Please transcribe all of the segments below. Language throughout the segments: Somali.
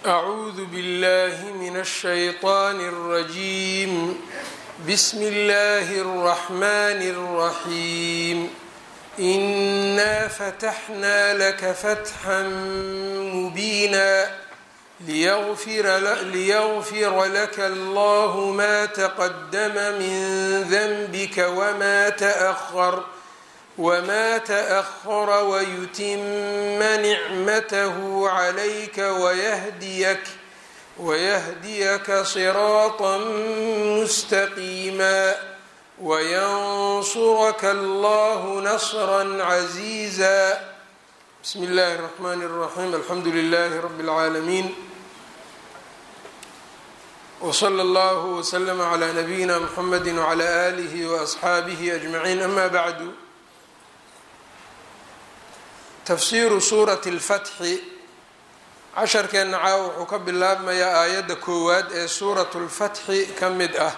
أعوذ بالله من الشيطان الرجيم بسم الله الرحمن الرحيم إنا فتحنا لك فتحا مبينا ليغفر, ليغفر لك الله ما تقدم من ذنبك وما تأخر وما تأخر ويتم نعمته عليك ويهديك ويهديك صراطا مستقيما وينصرك الله نصرا عزيزا بسم الله الرحمن الرحيم الحمد لله رب العالمين وصلى الله وسلم على نبينا محمد وعلى آله وأصحaabiه أجمعين أما بعد tafsiiru suurati اlfatxi casharkeenna caawa wuxuu ka bilaabmayaa aayadda koowaad ee suuratu lfatxi ka mid ah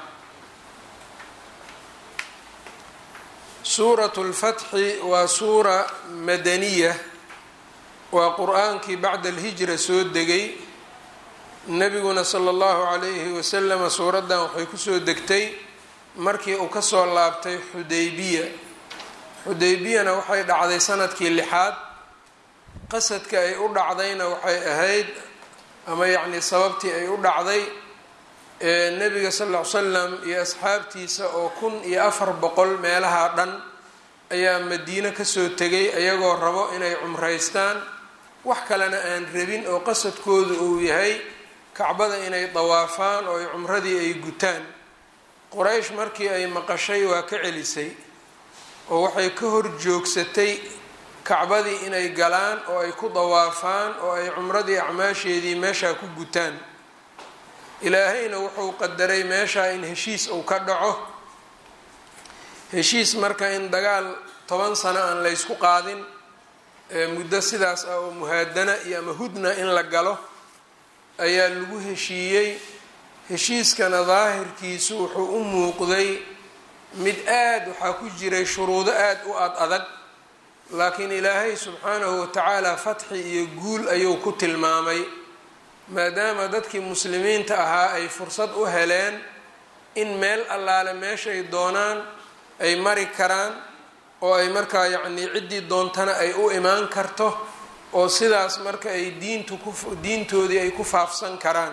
suuratu lfatxi waa suura madaniya waa qur-aankii bacda alhijra soo degay nebiguna sala allahu calayhi wasalama suuraddan waxay kusoo degtay markii uu kasoo laabtay xudaybiya xudaybiyana waxay dhacday sanadkii lixaad qasadka ay u dhacdayna waxay ahayd ama yacni sababtii ay u dhacday nebiga sal ll ly slam iyo asxaabtiisa oo kun iyo afar boqol meelaha dhan ayaa madiine kasoo tegay ayagoo rabo inay cumraystaan wax kalena aan rabin oo qasadkoodu uu yahay kacbada inay dawaafaan oo ay cumradii ay gutaan quraysh markii ay maqashay waa ka celisay oo waxay ka hor joogsatay kacbadii inay galaan oo ay ku dawaafaan oo ay cumradii acmaasheedii meeshaa ku gutaan ilaahayna wuxuu qadaray meeshaa in heshiis uu ka dhaco heshiis marka in dagaal toban sano aan laysku qaadin muddo sidaas ah oo muhaadana iyo ama hudna in la galo ayaa lagu heshiiyey heshiiskana daahirkiisu wuxuu u muuqday mid aada waxaa ku jiray shuruudo aada u ad adag laakiin ilaahay subxaanahu watacaala fatxi iyo guul ayuu ku tilmaamay maadaama dadkii muslimiinta ahaa ay fursad u heleen in meel allaale meeshay doonaan ay mari karaan oo ay markaa yacnii ciddii doontana ay u imaan karto oo sidaas marka ay diintu ku diintoodii ay ku faafsan karaan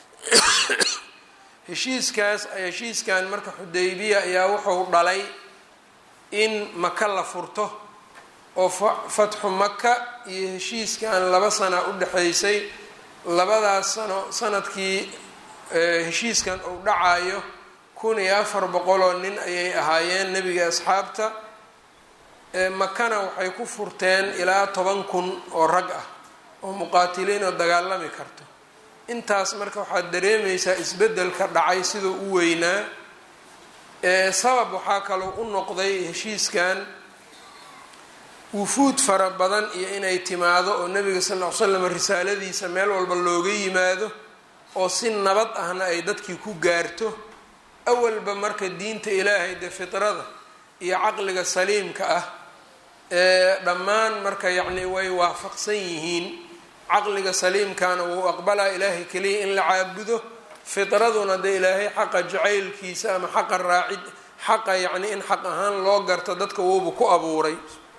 heshiiskaas heshiiskan marka xudaybiya ayaa wuxuu dhalay in maka la furto oo fatxu maka iyo heshiiskan laba sana u dhexaysay labadaas sano sanadkii heshiiskan uu dhacayo kun iyo afar boqoloo nin ayay ahaayeen nebiga asxaabta makana waxay ku furteen ilaa toban kun oo rag ah oo muqaatiliin oo dagaalami karto intaas marka waxaad dareemaysaa isbeddelka dhacay siduu u weynaa sabab waxaa kaloo u noqday heshiiskan wufuud fara badan iyo inay timaado oo nebiga sal ll ly slam risaaladiisa meel walba looga yimaado oo si nabad ahna ay dadkii ku gaarto awalba marka diinta ilaahay dee fitrada iyo caqliga saliimka ah ee dhammaan marka yacni way waafaqsan yihiin caqliga saliimkana wuu aqbalaa ilaahay keliya in la caabudo fitraduna dee ilaahay xaqa jacaylkiisa ama xaqa raacid xaqa yacni in xaq ahaan loo garto dadka wuuba ku abuuray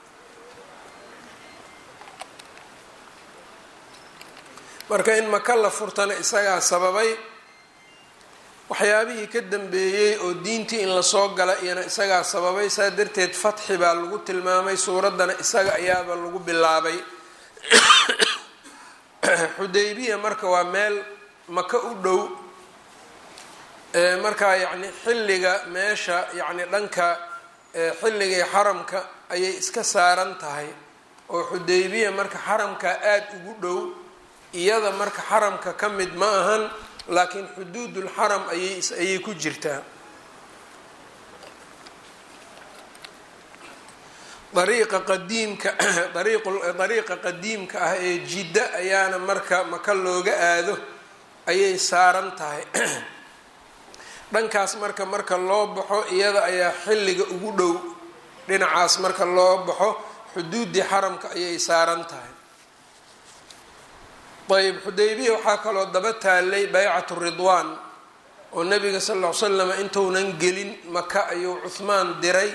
marka in maka la furtana isagaa sababay waxyaabihii ka dambeeyey oo diintii in lasoo gala iyana isagaa sababay saa darteed fatxi baa lagu tilmaamay suuraddana isaga ayaaba lagu bilaabay xudaybiya marka waa meel maka u dhow markaa yacni xilliga meesha yacni dhanka xilligii xaramka ayay iska saaran tahay oo xudaybiya marka xaramka aada ugu dhow iyada marka xaramka ka mid ma ahan laakiin xuduudul xaram ayay ayay ku jirtaa dariiqa qadiimka dariiqa qadiimka ah ee jidda ayaana marka maka looga aado ayay saaran tahay dhankaas marka marka loo baxo iyada ayaa xilliga ugu dhow dhinacaas marka loo baxo xuduuddii xaramka ayay saaran tahay ayb xudaybiya waxaa kaloo daba taalay baycatu ridwaan oo nabiga sal ll ly slam intuunan gelin maka ayuu cuhmaan diray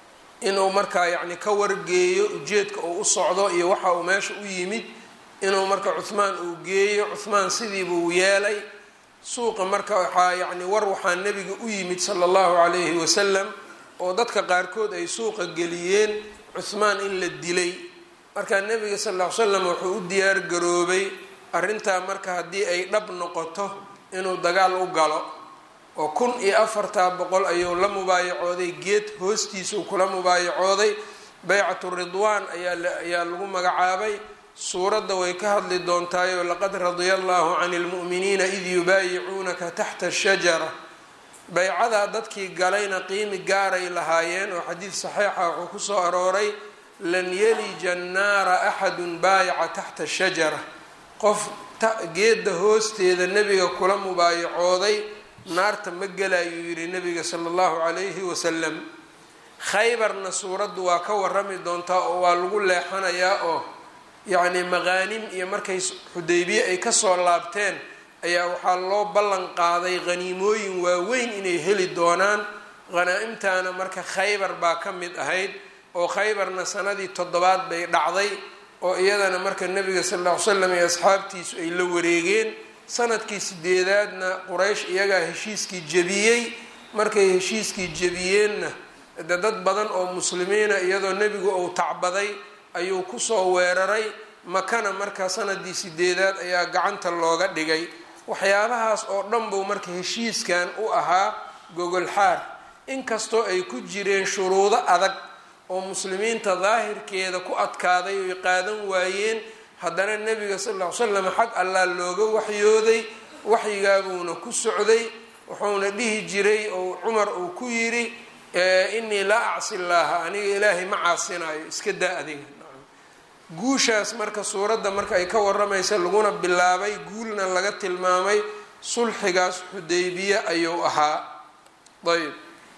inuu markaa yacni ka wargeeyo ujeedka uu u socdo iyo waxa uu meesha u yimid inuu marka cuhmaan uu geeyo cuhmaan sidiibuu yeelay suuqa marka waxaa yacni war waxaa nebiga u yimid sala allahu calayhi wasalam oo dadka qaarkood ay suuqa geliyeen cuhmaan in la dilay marka nebiga sal ll ly slam wuxuu u diyaar garoobay arrintaa marka haddii ay dhab noqoto inuu dagaal u galo oo kun iyo afartaa boqol ayuu la mubaayacooday geed hoostiisuu kula mubaayacooday baycatu ridwaan ayaayaa lagu magacaabay suuradda way ka hadli doontaayoo laqad radia allahu cani lmu'miniina id yubaayicuunaka taxta ashajara baycadaa dadkii galayna qiimi gaaray lahaayeen oo xadiid saxiixa wuxuu kusoo arooray lan yelija annaara axadun baayaca taxta ashajara qof geedda hoosteeda nebiga kula mubaayacooday naarta ma gelayuu yidhi nebiga sala allahu calayhi wasalam khaybarna suuraddu waa ka warami doontaa oo waa lagu leexanayaa oo yacni maqaanim iyo markay xudaybiye ay kasoo laabteen ayaa waxaa loo ballan qaaday qhaniimooyin waaweyn inay heli doonaan hanaa-imtaana marka khaybar baa ka mid ahayd oo khaybarna sanadii toddobaad bay dhacday oo iyadana marka nebiga sal lla ly slam iyo asxaabtiisu ay la wareegeen sanadkii sideedaadna quraysh iyagaa heshiiskii jebiyey markay heshiiskii jebiyeenna de dad badan oo muslimiina iyadoo nebigu uu tacbaday ayuu kusoo weeraray makana marka sanadii sideedaad ayaa gacanta looga dhigay waxyaabahaas oo dhan buu marka heshiiskan u ahaa gogolxaar inkastoo ay ku jireen shuruudo adag oo muslimiinta daahirkeeda ku adkaaday oy qaadan waayeen haddana nebiga sal ll ly slam xag allaa looga waxyooday waxyigaabuuna ku socday wuxuuna dhihi jiray oo cumar uu ku yidhi inii laa acsi llaaha aniga ilaahay ma caasinayo iska daa adiga guushaas marka suuradda marka ay ka waramaysa laguna bilaabay guulna laga tilmaamay sulxigaas xudaybiye ayuu ahaa ayb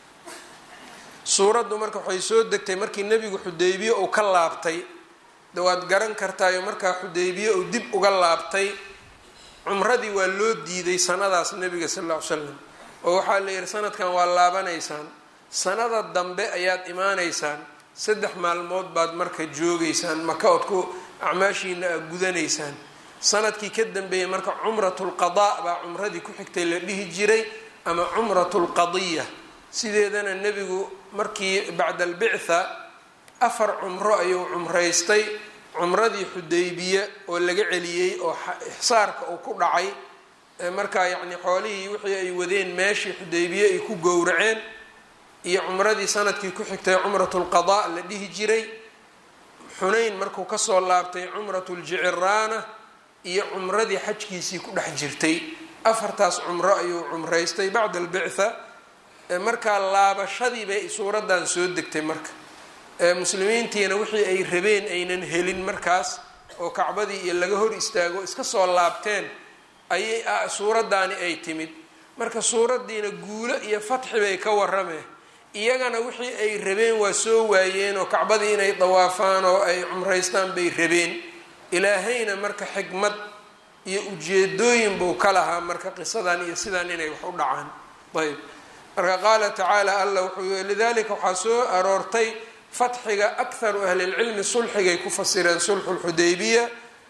suuraddu marka waxay soo degtay markii nebigu xudaybiye uu ka laabtay de waad garan kartaayo markaa xudaybiye uu dib uga laabtay cumradii waa loo diiday sanadaas nebiga sal lla ly slam oo waxaa la yidhi sanadkan waa laabanaysaan sanada dambe ayaad imaanaysaan saddex maalmood baad marka joogaysaan maka ood ku acmaashiina a gudanaysaan sanadkii ka dambeeyay marka cumratulqadaa baa cumradii ku xigtay la dhihi jiray ama cumratulqadiya sideedana nebigu markii bacda albictha afar cumro ayuu cumraystay cumradii xudaybiye oo laga celiyey oo ixsaarka uu ku dhacay markaa yacni xoolihii wixii ay wadeen meeshii xudaybiye ay ku gowraceen iyo cumradii sanadkii ku xigtay cumratulqadaa la dhihi jiray xunayn markuu kasoo laabtay cumratuljiciraana iyo cumradii xajkiisii ku dhex jirtay afartaas cumro ayuu cumraystay bacda albictha markaa laabashadii bay suuraddan soo degtay marka muslimiintiina wixii ay rabeen aynan helin markaas oo kacbadii iyo laga hor istaago iska soo laabteen ayay suuraddaani ay timid marka suuraddiina guulo iyo fatxi bay ka warameen iyagana wixii ay rabeen waa soo waayeen oo kacbadii inay dawaafaan oo ay cumraystaan bay rabeen ilaahayna marka xikmad iyo ujeedooyin buu ka lahaa marka qisadan iyo sidaan inay wax u dhacaan ayb marka qaala tacaala alla wuxuu lidalika waxaa soo aroortay fatxiga akharu ahlilcilmi sulxigay ku fasireen sulxu lxudaybiya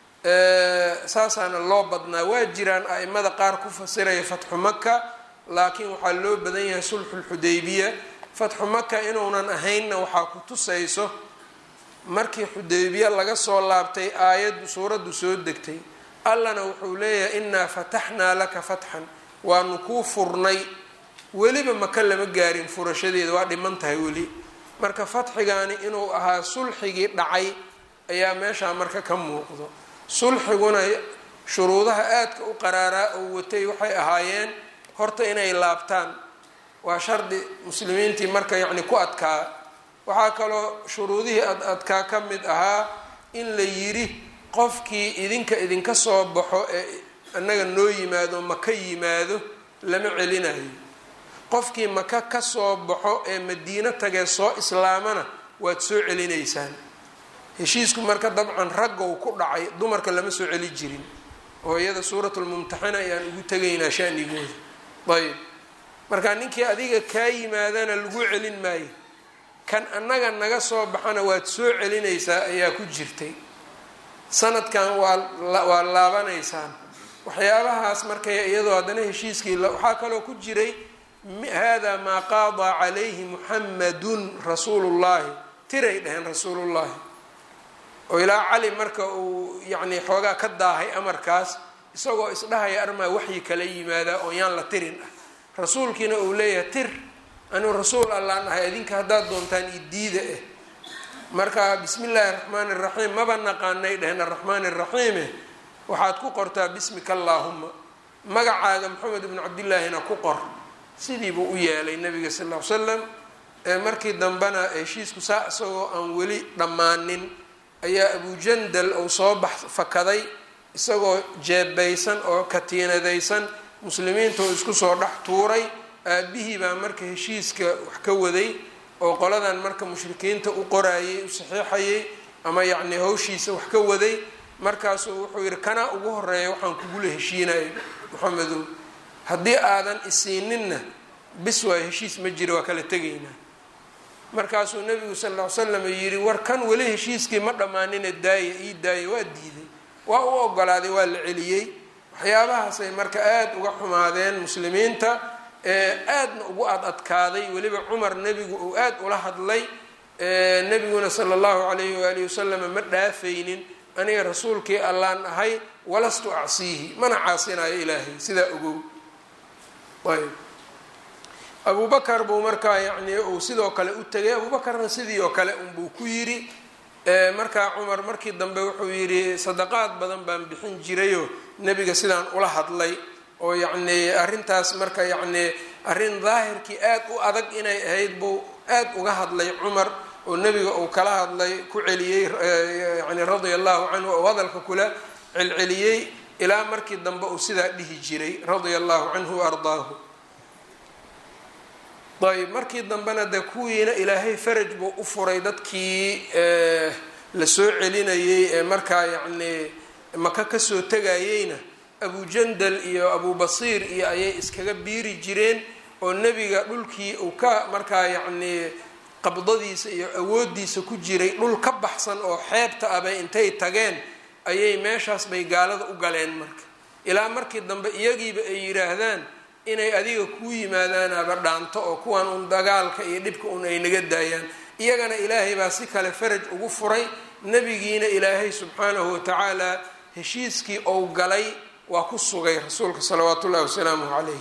saasaana loo badnaa waa jiraan a-imada qaar ku fasiraya fatxu maka laakiin waxaa loo badan yahay sulxu lxudaybiya fatxu maka inuunan ahaynna waxaa ku tusayso markii xudaybiya laga soo laabtay aayaddu suuraddu soo degtay allana wuxuu leeyahay innaa fataxnaa laka fatxan waanu kuu furnay weliba maka lama gaarin furashadeeda waa dhiman tahay weli marka fatxigaani inuu ahaa sulxigii dhacay ayaa meeshaa marka ka muuqdo sulxiguna shuruudaha aadka u qaraaraa oo watay waxay ahaayeen horta inay laabtaan waa shardi muslimiintii marka yacni ku adkaa waxaa kaloo shuruudihii ad adkaa ka mid ahaa in la yidhi qofkii idinka idinka soo baxo ee annaga noo yimaado maka yimaado lama celinayo qofkii maka ka soo baxo ee madiino tagee soo islaamana waad soo celinaysaan heshiisku marka dabcan raggow ku dhacay dumarka lama soo celi jirin oo iyada suuratulmumtaxana ayaan ugu tegaynaa shanigooda ayb marka ninkii adiga kaa yimaadana lagu celin maayo kan annaga naga soo baxana waad soo celinaysaa ayaa ku jirtay sanadkan waa waa laabanaysaan waxyaabahaas markay iyadoo haddana heshiiskii waxaa kaloo ku jiray hada maa qaadaa calayhi muxamadun rasuulullahi tiray dheheen rasuulullahi oo ilaa cali marka uu yacni xoogaa ka daahay amarkaas isagoo isdhahaya armaa waxyi kala yimaadaa oo yaan la tirin ah rasuulkiina uu leeyahay tir anuu rasuul allaan ahay idinka haddaad doontaan idiida ah marka bismi illaahi raxmaani raxiim maba naqaanay dheheen araxmaani raxiime waxaad ku qortaa bismika allaahuma magacaaga maxamed ibnu cabdillaahina ku qor sidii buu u yeelay nabiga sal ll ly slam markii dambena heshiisku saa isagoo aan weli dhammaanin ayaa abujandal uu soo bax fakaday isagoo jeebaysan oo katiinadaysan muslimiinta uu isku soo dhex tuuray aabihii baa marka heshiiska wax ka waday oo qoladan marka mushrikiinta u qoraayay u saxiixayay ama yacni hawshiisa wax ka waday markaasuu wuxuu yihi kanaa ugu horeeya waxaan kugula heshiinaya maxamedow haddii aadan isiininna bis waa heshiis ma jira waa kala tegaynaa markaasuu nabigu sal ll ly slam yidhi war kan weli heshiiskii ma dhammaanina daaya ii daaya waa diiday waa u ogolaaday waa la celiyey waxyaabahaasay marka aada uga xumaadeen muslimiinta aadna ugu ad adkaaday weliba cumar nebigu uu aada ula hadlay nebiguna sala allahu calayhi waalihi wasalama ma dhaafaynin aniga rasuulkii allaan ahay walastu acsiihi mana caasinayo ilaahay sidaa ogow ayb abu bakar buu markaa yacni uu sidoo kale u tegay abuubakarna sidii oo kale unbuu ku yidhi markaa cumar markii dambe wuxuu yidhi sadaqaad badan baan bixin jirayoo nebiga sidaan ula hadlay oo yacni arrintaas marka yacni arrin daahirkii aad u adag inay ahayd buu aad uga hadlay cumar oo nebiga uu kala hadlay ku celiyey yani radia allahu canhu oo hadalka kula celceliyey ilaa markii dambe uu sidaa dhihi jiray radia allahu canhu wa ardaahu ayb markii dambena dee kuwiina ilaahay faraj buu u furay dadkii la soo celinayey ee markaa yacni maka kasoo tegayeyna abujandal iyo abubasiir iyo ayay iskaga biiri jireen oo nebiga dhulkii uu ka markaa yacni qabdadiisa iyo awoodiisa ku jiray dhul ka baxsan oo xeebta ah bay intay tageen ayay meeshaas bay gaalada u galeen marka ilaa markii dambe iyagiiba ay yidhaahdaan inay adiga kuu yimaadaanaba dhaanto oo kuwan un dagaalka iyo dhibka un ay naga daayaan iyagana ilaahay baa si kale faraj ugu furay nebigiina ilaahay subxaanahu watacaala heshiiskii ou galay waa ku sugay rasuulka salawaatu ullahi wasalaamuhu calayh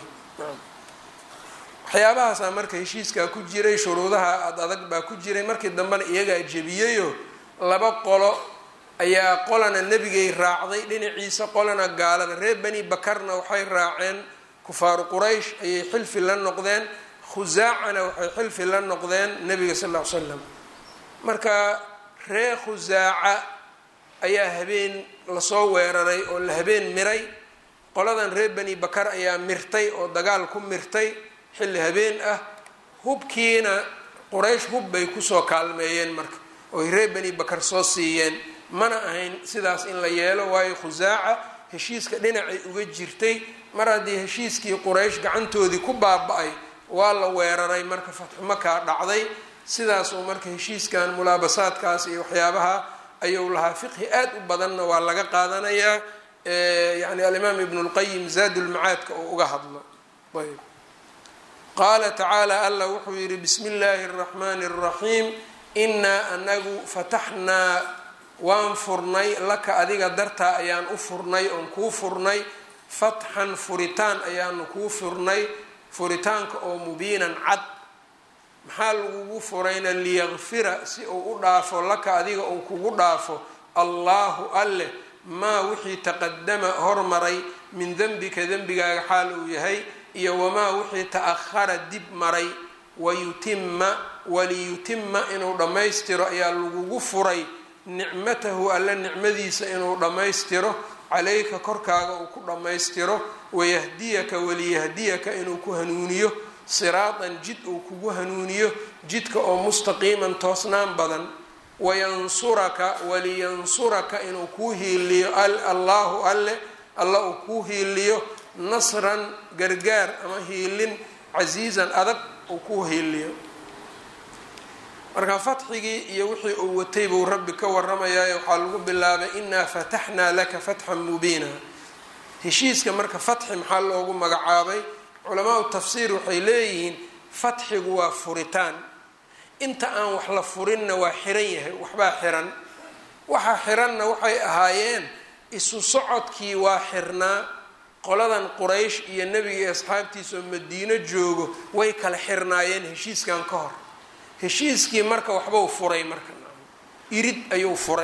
waxyaabahaasaa marka heshiiskaa ku jiray shuruudaha ad adag baa ku jiray markii dambena iyagaa jebiyeyoo laba qolo ayaa qolana nebigay raacday dhinaciisa qolana gaalada reer bani bakarna waxay raaceen kufaaru quraysh ayay xilfi la noqdeen khusaacana waxay xilfi la noqdeen nebiga sal ll ly slam marka reer khusaaca ayaa habeen lasoo weeraray oo la habeen miray qoladan reer bani bakar ayaa mirtay oo dagaal ku mirtay xilli habeen ah hubkiina quraysh hub bay kusoo kaalmeeyeen marka ooy reer bani bakar soo siiyeen mana ahayn sidaas in la yeelo waayo khusaaca heshiiska dhinacay uga jirtay mar haddii heshiiskii quraysh gacantoodii ku baaba-ay waa la weeraray marka fatxu makaa dhacday sidaasuu marka heshiiskan mulaabasaadkaas iyo waxyaabaha ayuu lahaa fiqhi aad u badanna waa laga qaadanayaa yani alimaam ibnu lqayim zaadulmacaadka uu uga hadlo ayb qaala tacaala allah wuxuu yihi bismi illaahi araxmaani araxiim inaa anagu fataxnaa waan furnay laka adiga dartaa ayaan u furnay oon kuu furnay fatxan furitaan ayaanu kuu furnay furitaanka oo mubiinan cad maxaa lagugu furayna liyakfira si uu u dhaafo laka adiga uu kugu dhaafo allaahu alleh maa wixii taqadama hormaray min denbika dembigaaga xaal uu yahay iyo wamaa wixii ta-ahara dib maray wayutima waliyutima inuu dhammaystiro ayaa lagugu furay nicmatahu alle nicmadiisa inuu dhammaystiro calayka korkaaga uu ku dhammaystiro wayahdiyaka waliyahdiyaka inuu ku hanuuniyo siraatan jid uu kugu hanuuniyo jidka oo mustaqiiman toosnaan badan wayansuraka waliyansuraka inuu kuu hiiliyo allaahu alle alla uu kuu hiiliyo nasran gargaar ama hiilin casiizan adag uu kuu hiiliyo marka fatxigii iyo wixii uu watay buu rabbi ka waramayaa waxaa lagu bilaabay inaa fataxnaa laka fatxan mubiina heshiiska marka fatxi maxaa loogu magacaabay culamaau tafsiir waxay leeyihiin fatxigu waa furitaan inta aan wax la furinna waa xiran yahay waxbaa xiran waxa xiranna waxay ahaayeen isu socodkii waa xirnaa qoladan quraysh iyo nebiga iyo asxaabtiisa oo madiino joogo way kala xirnaayeen heshiiskan ka hor heshiiskii marka waxbuu furay marka irid ayuu furay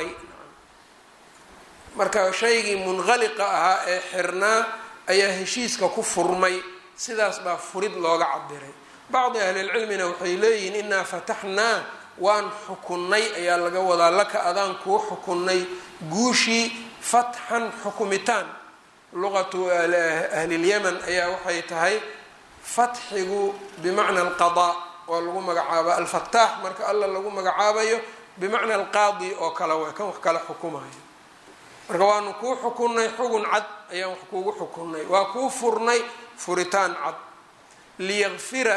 marka shaygii munqaliqa ahaa ee xirnaa ayaa heshiiska ku furmay sidaas baa furid looga cabiray bacdi ahlilcilmina waxay leeyihiin inaa fataxnaa waan xukunnay ayaa laga wadaa laka adaan kuu xukunnay guushii fatxan xukumitaan luqatu ahlilyaman ayaa waxay tahay fatxigu bimacna alqadaa waa lagu magacaaba alfataax marka alla lagu magacaabayo bimacna alqaadi oo kale waa kan wax kala xukumayo marka waanu kuu xukunnay xugun cad ayaan wax kuugu xukunnay waa kuu furnay furitaan cad liyakfira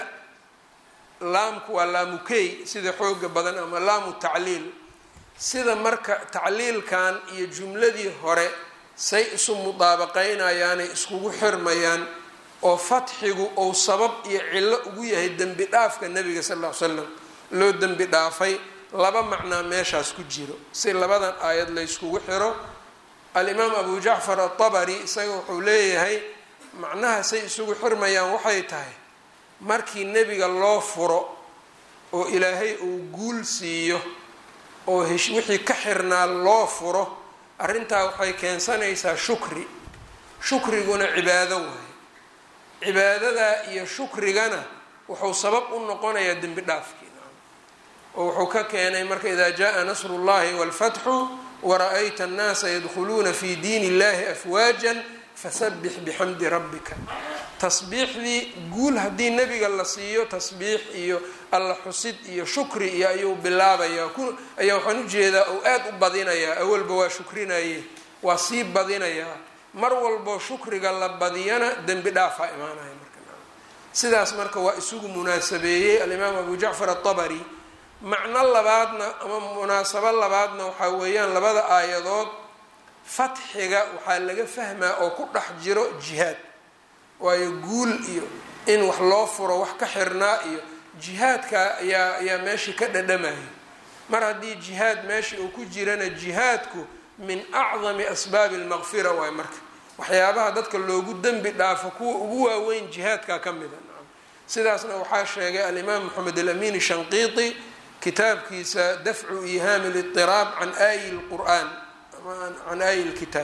laamku waa laamukey sida xooga badan ama laamu tacliil sida marka tacliilkan iyo jumladii hore say isu mudaabaqaynayaanay iskugu xirmayaan oo fatxigu ou sabab iyo cillo ugu yahay dembi dhaafka nabiga sal ll ly slam loo dembi dhaafay laba macnaa meeshaas ku jiro si labadan aayad layskugu xiro alimaam abu jacfar atabari isaga wuxuu leeyahay macnaha say isugu xirmayaan waxay tahay markii nebiga loo furo oo ilaahay uu guul siiyo oo wixii ka xirnaa loo furo arrintaa waxay keensanaysaa shukri shukriguna cibaado waaye cibaadadaa iyo shukrigana wuxuu sabab u noqonayaa dembi dhaafkii oo wuxuu ka keenay marka idaa jaa nasru llahi walfatxu wara-ayta annaasa yadkhuluuna fi diin illahi afwaajan fasabix bixamdi rabbika tasbiixdii guul haddii nebiga la siiyo tasbiix iyo alla xusid iyo shukri iyo ayuu bilaabayaa ayaa waxaan ujeedaa ou aada u badinayaa awalba waa shukrinaye waa sii badinayaa mar walboo shukriga la badiyana dembi dhaafaa imaanaya marka sidaas marka waa isugu munaasabeeyey alimaam abu jacfar atabari macno labaadna ama munaasabo labaadna waxaa weeyaan labada aayadood fatxiga waxaa laga fahmaa oo ku dhex jiro jihaad waayo guul iyo in wax loo furo wax ka xirnaa iyo jihaadka ayaa ayaa meeshii ka dhadhamaya mar haddii jihaad meesha uu ku jirana jihaadku min acdami asbaabi almaqfira waay marka waxyaabaha dadka loogu dembi dhaafo kuwa ugu waaweyn jihaadka ka mida sidaasna waxaa sheegay alimaam moxamed alamin shanqiiti kitaabkiisa dafcu ihaami litiraab can aayi lqur'aan can aayi lkitaab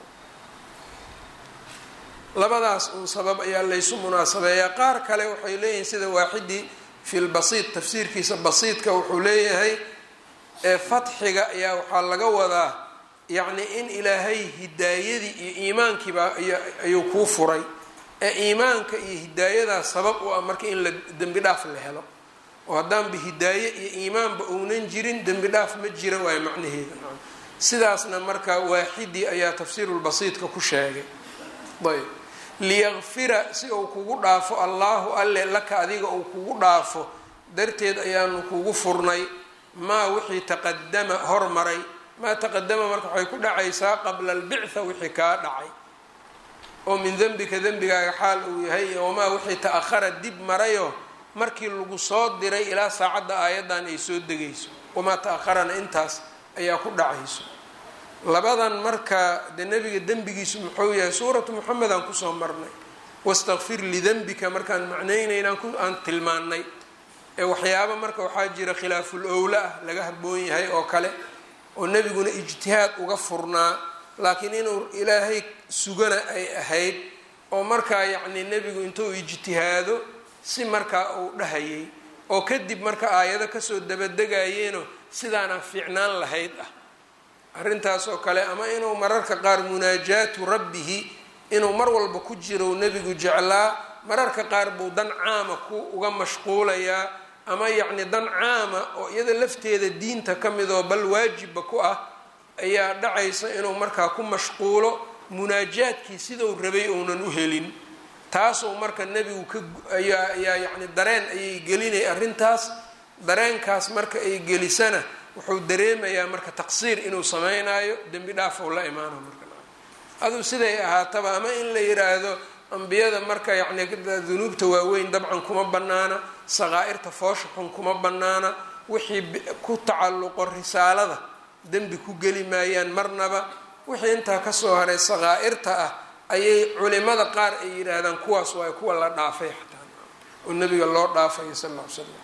labadaas un sabab ayaa laysu munaasabeeyaa qaar kale waxay leeyihiin sida waaxidii fi lbasiid tafsiirkiisa basiidka wuxuu leeyahay ee fatxiga ayaa waxaa laga wadaa yacni in ilaahay hidaayadii iyo iimaankiiba ayuu kuu furay ee iimaanka iyo hidaayadaa sabab u ah marka in la dembi dhaaf la helo oo haddaanba hidaaye iyo iimaanba uunan jirin dembi dhaaf ma jira waayo macnaheeda sidaasna marka waaxidii ayaa tafsiirulbasiidka ku sheegay ayb liyakfira si uu kugu dhaafo allaahu alle laka adiga uu kugu dhaafo darteed ayaanu kugu furnay maa wixii taqadama hormaray maa taqadama marka waxay ku dhacaysaa qabla albictha wixii kaa dhacay oo min dembika dembigaaga xaal uu yahay wamaa wixii ta-ahara dib marayo markii lagu soo diray ilaa saacadda aayaddan ay soo degayso wamaa ta-aharana intaas ayaa ku dhacayso labadan marka dee nebiga dembigiisu muxuu yahay suuratu moxamed aan kusoo marnay wastakfir lidenbika markaan macnaynaynaan aan tilmaanay ee waxyaaba marka waxaa jira khilaaful owla ah laga haboon yahay oo kale oo nebiguna ijtihaad uga furnaa laakiin inuu ilaahay sugana ay ahayd oo markaa yacni nebigu intuu ijtihaado si markaa uu dhahayay oo kadib marka aayado kasoo dabadegayeeno sidaanaa fiicnaan lahayd ah arrintaas oo kale ama inuu mararka qaar munaajaatu rabbihi inuu mar walba ku jiro nebigu jeclaa mararka qaar buu dan caama ku uga mashquulayaa ama yacni dan caama oo iyada lafteeda diinta ka mid oo bal waajibba ku ah ayaa dhacaysa inuu markaa ku mashquulo munaajaadkii siduu rabay uunan u helin taasuu marka nebigu ka ayaa ayaa yacni dareen ayay gelinay arrintaas dareenkaas marka ay gelisana wuxuu dareemayaa marka taqsiir inuu sameynaayo dembi dhaaf ou la imaano marka aduu siday ahaataba ama in la yiraahdo ambiyada marka yacni dunuubta waaweyn dabcan kuma banaana saqaa-irta foosha xun kuma banaana wixii ku tacalluqo risaalada dembi ku geli maayaan marnaba wixii intaa kasoo haray saqaa-irta ah ayay culimada qaar ay yidhaahdaan kuwaas waa kuwa la dhaafay xataa oo nabiga loo dhaafayo sal ll ly slam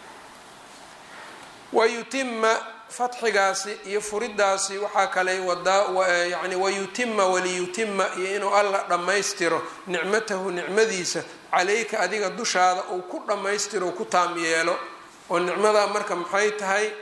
wayutima fatxigaasi iyo furidaasi waxaa kale wadaa yani wayutima waliyutima iyo inuu alla dhammaystiro nicmatahu nicmadiisa calayka adiga dushaada uu ku dhammaystiro u ku taam yeelo oo nicmadaa marka maxay tahay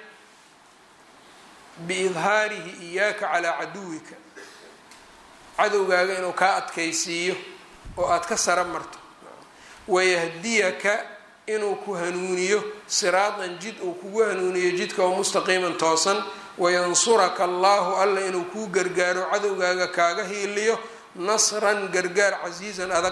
biidhaarihi iyaaka calaa caduwika cadowgaaga inuu kaa adkaysiiyo oo aada ka sara marto wayahdiyaka inuu ku hanuuniyo siraatan jid uu kugu hanuuniyo jidka oo mustaqiiman toosan wayansuraka allahu alla inuu kuu gargaaro cadowgaaga kaaga hiiliyo nasran gargaar casiizan adag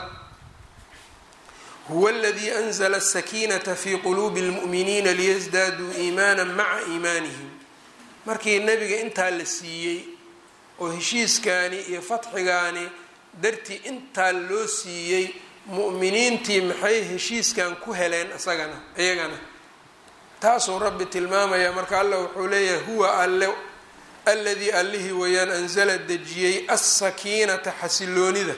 huwa aladii anzla asakiinata fii quluubi lmu'miniina liyasdaaduu iimaana maca iimaanihim markii nebiga intaa la siiyey oo heshiiskaani iyo fatxigaani dartii intaa loo siiyey mu'miniintii maxay heshiiskan ku heleen isagana iyagana taasuu rabbi tilmaamaya marka alla wuxuu leeyahay huwa alle alladii allihii wayaan anzala dejiyey assakiinata xasiloonida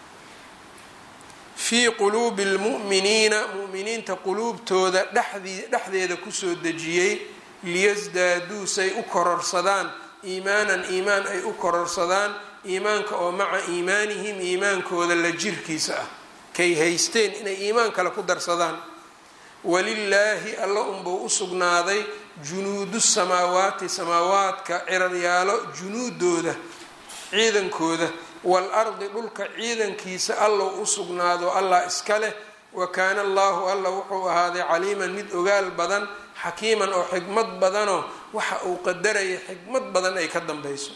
fii quluubi lmu'miniina mu'miniinta quluubtooda dhexdii dhexdeeda kusoo dejiyey liyasdaaduu say u kororsadaan iimaanan iimaan ay u kororsadaan iimaanka oo maca iimaanihim iimaankooda la jirkiisa ah kay haysteen inay iimaan kale ku darsadaan walilaahi alla unbuu u sugnaaday junuudu samaawaati samaawaadka ciraryaalo junuudooda ciidankooda wal ardi dhulka ciidankiisa allow u sugnaado allah iska leh wa kaana allaahu alla wuxuu ahaaday caliiman mid ogaal badan xakiiman oo xikmad badanoo waxa uu qadaraya xikmad badan ay ka dambeyso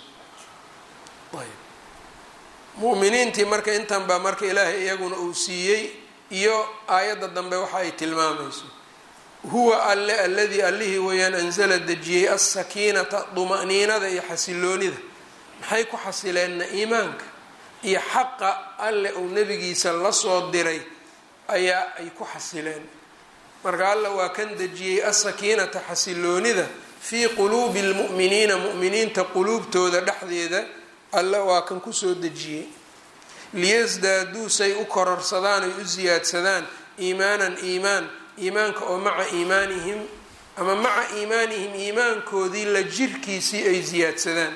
mu'miniintii marka intan baa marka ilaahay iyaguna uu siiyey iyo aayadda dambe waxa ay tilmaamayso huwa alle alladii allihii wayaan anzala dejiyey assakiinata duma'niinada iyo xasiloonida maxay ku xasileenna iimaanka iyo xaqa alle uu nebigiisa lasoo diray ayaa ay ku xasileen marka alla waa kan dejiyey assakiinata xasiloonida fii quluubi lmu'miniina mu'miniinta quluubtooda dhexdeeda alla waa kan kusoo dejiyey liyasdaaduu say u kororsadaan ay u siyaadsadaan iimaanan iimaan iimaanka oo maca iimaanihim ama maca iimaanihim iimaankoodii la jirkiisii ay siyaadsadaan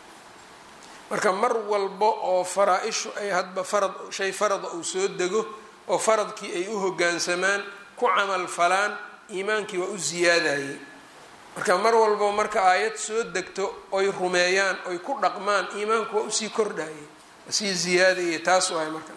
marka mar walba oo faraa-ishu ay hadba farad shay farada uu soo dego oo faradkii ay u hoggaansamaan ku camal falaan iimaankii waa u siyaadayay marka mar walbo marka aayad soo degto oy rumeeyaan oy ku dhaqmaan iimaanku waa usii kordhayay sii ziyaadayay taasu ahay marka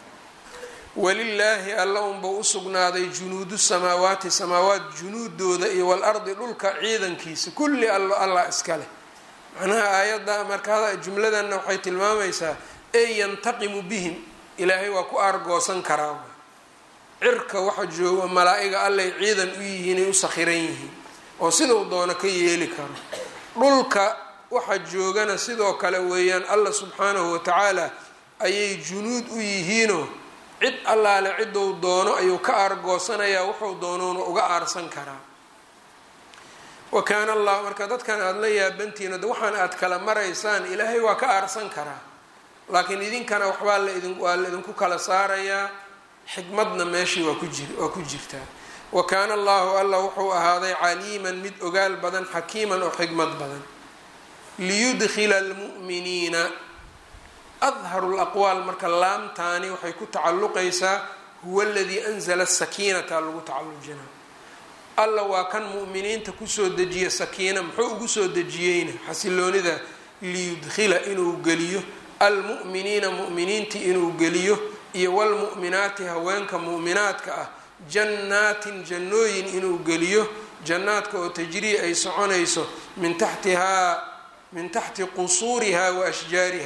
walilaahi alla unbuu usugnaaday junuudu samaawaati samaawaat junuudooda iyo walardi dhulka ciidankiisa kulli allo allah iska leh macnaha aayadda marka jumladanna waxay tilmaamaysaa ey yantaqimu bihim ilaahay waa ku aargoosan karaa cirka waxa jooga malaa-iga allay ciidan u yihiin ay u sakhiran yihiin oo sidau doono ka yeeli karo dhulka waxa joogana sidoo kale weeyaan allah subxaanahu watacaala ayay junuud u yihiinoo cid allaale ciduu doono ayuu ka aargoosanayaa wuxuu doonoona uga aarsan karaa wa kaana allah marka dadkan aada la yaabantihiin de waxaan aad kala maraysaan ilaahay waa ka aarsan karaa laakiin idinkana waxbaa laidin waa la idinku kala saarayaa xikmadna meeshii waa ku jir waa ku jirtaa wa kaana allahu alla wuxuu ahaaday caliiman mid ogaal badan xakiiman oo xikmad badan liyudkhila almu'miniina adharu laqwaal marka laamtaani waxay ku tacalluqaysaa huwa aladii anzala sakiinata lagu tacallujinaa alla waa kan mu'miniinta kusoo dejiya sakiina muxuu ugu soo dejiyeyna xasiloonida liyudkhila inuu geliyo almu'miniina mu'miniintii inuu geliyo iyo walmu'minaati haweenka mu'minaadka ah jannaatin jannooyin inuu geliyo jannaadka oo tajrii ay soconayso min taxtihaa min taxti qusuuriha wa ashjaariha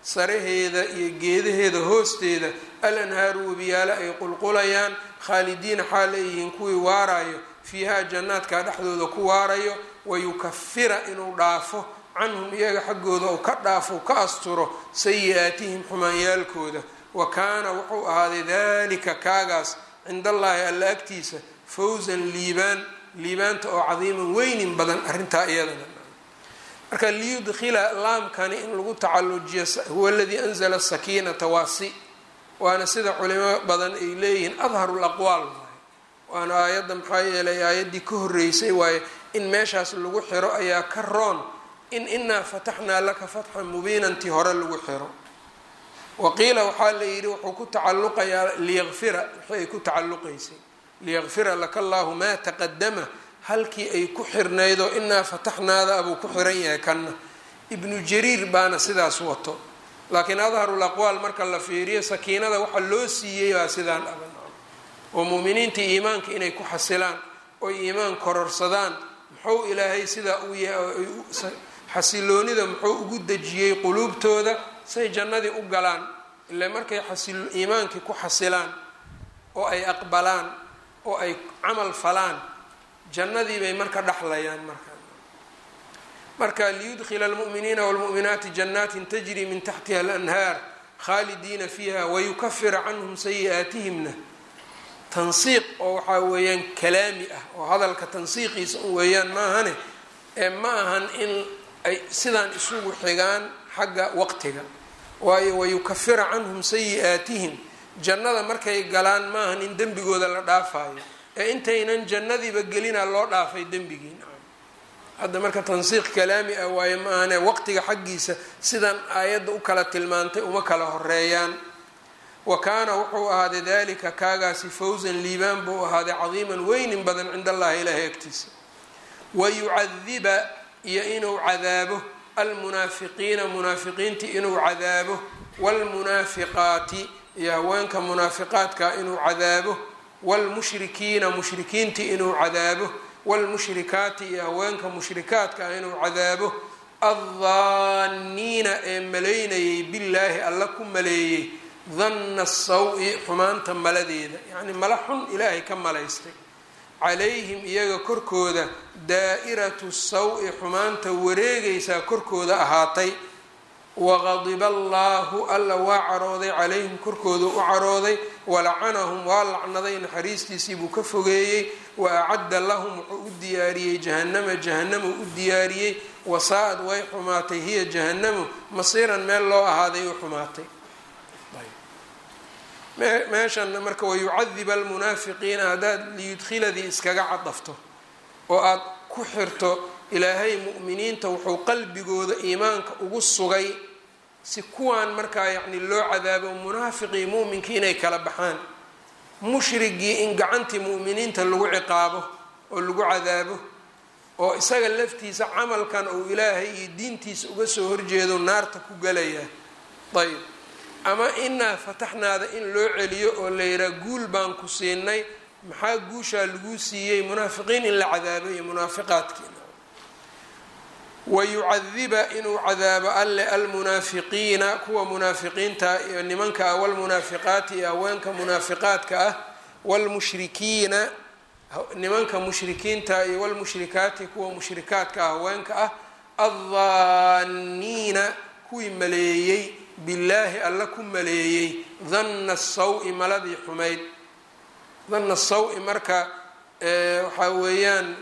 saraheeda iyo geedaheeda hoosteeda al anhaaru webiyaale ay qulqulayaan khaalidiina xaal ay yihiin kuwii waarayo fiihaa jannaadka dhexdooda ku waarayo wayukafira inuu dhaafo canhum iyaga xaggooda ou ka dhaafo ka asturo sayi-aatihim xumaanyaalkooda wa kaana wuxuu ahaaday dalika kaagaas cind allaahi alla agtiisa fawsan liibaan liibaanta oo cadiiman weynin badan arrintaa iyadana marka liyudkhila laamkani in lagu tacalujiyo huwa aladii anzala sakiinata waasi waana sida culimo badan ay leeyihiin adharu laqwaal waana aayadda maxaa yeelay aayaddii ka horreysay waaye in meeshaas lagu xiro ayaa ka roon in inaa fataxnaa laka fatxan mubiinantii hore lagu xiro waqiila waxaa la yidhi wuxuu ku tacalluqayaa liyakfira wixii ay ku tacalluqaysay liyakfira laka allaahu maa taqadama halkii ay ku xirnaydoo inaa fataxnaada abuu ku xiran yahay kanna ibnu jariir baana sidaas wato laakiin adharul aqwaal marka la fiiriyo sakiinada waxa loo siiyey baa sidaan aban oo muuminiinta iimaanka inay ku xasilaan oy iimaan kororsadaan muxuu ilaahay sidaa u xasiloonida muxuu ugu dejiyey quluubtooda say jannadii u galaan ile markay iimaankii ku xasilaan oo ay aqbalaan oo ay camal falaan jannadii bay marka dhexlayaan marka marka liyudkhila almu'miniina wاlmu'minaati janaatin tajri min taxtiha alanhaar khaalidiina fiiha wayukafira canhum sayi-aatihimna tansiiq oo waxaa weeyaan kalaami ah oo hadalka tansiiqiisa un weeyaan maahane ee ma ahan in ay sidaan isugu xigaan xagga waqtiga waayo wayukafira canhum sayi-aatihim jannada markay galaan maahan in dembigooda la dhaafayo ee intaynan jannadiiba gelina loo dhaafay dembigii hadda marka tansiiq kalaami ah waayo maahane waqtiga xaggiisa sidan aayadda u kala tilmaantay uma kala horeeyaan wa kaana wuxuu ahaaday dalika kaagaasi fawsan liibaan buu ahaaday cadiiman weynin badan cinda allahi ilaahay agtiisa wayucadiba iyo inuu cadaabo almunaafiqiina munaafiqiintii inuu cadaabo waalmunaafiqaati iyo haweenka munaafiqaadka inuu cadaabo waalmushrikiina mushrikiintii inuu cadaabo waalmushrikaati iyo haweenka mushrikaadka ah inuu cadaabo addaaniina ee maleynayay billaahi alla ku maleeyey danna saw-i xumaanta maladeeda yacnii mala xun ilaahay ka malaystay calayhim iyaga korkooda daa'iratu saw-i xumaanta wareegaysaa korkooda ahaatay waqadiba allaahu alla waa carooday calayhim korkooda u carooday walacanahum waa lacnaday naxariistiisii buu ka fogeeyey wa acadda lahum wuxuu u diyaariyey jahannama jahannamu u diyaariyey wasaa-ad way xumaatay hiya jahannamu masiiran meel loo ahaaday u xumaatay meeshan marka wayucadiba almunaafiqiina haddaad liyudkhiladii iskaga cadafto oo aada ku xirto ilaahay mu'miniinta wuxuu qalbigooda iimaanka ugu sugay si kuwaan markaa yacni loo cadaabo munaafiqii mu'minkii inay kala baxaan mushrigii in gacantii mu'miniinta lagu ciqaabo oo lagu cadaabo oo isaga laftiisa camalkan uu ilaahay iyo diintiisa uga soo horjeedo naarta ku galayaa ayb ama inaa fataxnaada in loo celiyo oo la yidhaha guul baan ku siinay maxaa guushaa laguu siiyey munaafiqiin in la cadaabo iyo munaafiqaadkiina wayucadiba inuu cadaabo alle almunaafiqiina kuwa munaafiqiinta iyo nimanka ah walmunaafiqaati iyo haweenka munaafiqaadka ah wlmushrikiina nimanka mushrikiinta iyo walmushrikaati kuwa mushrikaadka ah haweenka ah addaaniina kuwii maleeyey billaahi alla ku maleeyey danna saw-i maladii xumayd danna saw-i marka waxaa weeyaan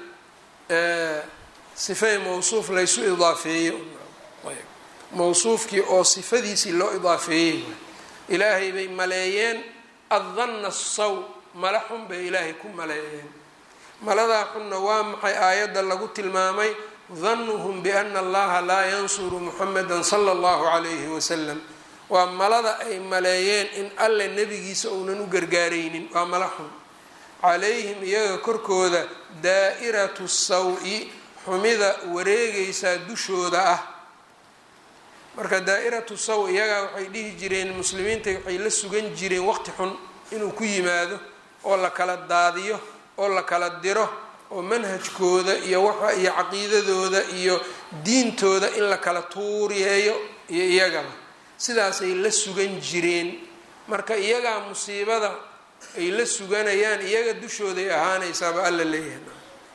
sifay mawsuuf laysu idaafeeyey mawsuufkii oo sifadiisii loo idaafeeyey ilaahay bay maleeyeen addanna saw mala xun bay ilaahay ku maleeyeen maladaa xunna waa maxay aayadda lagu tilmaamay danuhum biana allaha laa yansuru muxameda sala allahu calayhi wasalam waa malada ay maleeyeen in alle nebigiisa uunan u gargaaraynin waa mala xun calayhim iyaga korkooda daa'iratu saw-i xumida wareegaysaa dushooda ah marka daa'iratu saw iyagaa waxay dhihi jireen muslimiinta waxay la sugan jireen waqti xun inuu ku yimaado oo la kala daadiyo oo la kala diro oo manhajkooda iyo waxa iyo caqiidadooda iyo diintooda in la kala tuuriyeeyo iyo iyagaba sidaasay la sugan jireen marka iyagaa musiibada ay la suganayaan iyaga dushooday ahaanaysaaba alla leeyahay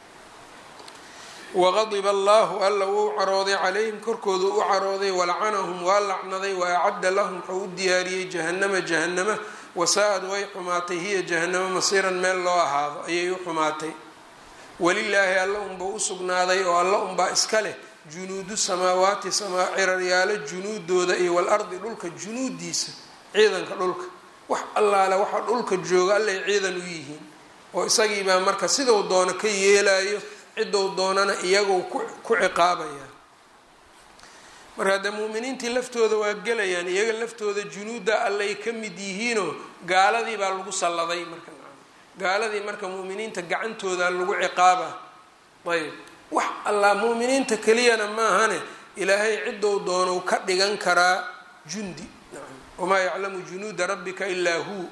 waqadiba allahu alla wuu carooday calayhim korkooda u carooday walacanahum waa lacnaday wa acadda lahum wuxuu u diyaariyey jahannama jahannama wasaa-ad way xumaatay hiya jahannamo masiiran meel loo ahaado ayay u xumaatay walilaahi alla unba u sugnaaday oo alla unbaa iska leh junuudu samaawaati samaa ciraryaalo junuudooda iyo walardi dhulka junuudiisa ciidanka dhulka wax allaale waxa dhulka jooga allay ciidan u yihiin oo isagiibaa marka siduu doono ka yeelayo cidou doonana iyagoo ku ciqaabaya marka dee muuminiintii laftooda waa gelayaan iyaga laftooda junuudda allay ka mid yihiinoo gaaladii baa lagu salladay marka gaaladii marka muuminiinta gacantooda lagu ciqaaba ayb wax allaa muuminiinta keliyana maahane ilaahay cidou doonou ka dhigan karaa jundi wamaa yaclamu junuuda rabbika ilaa huu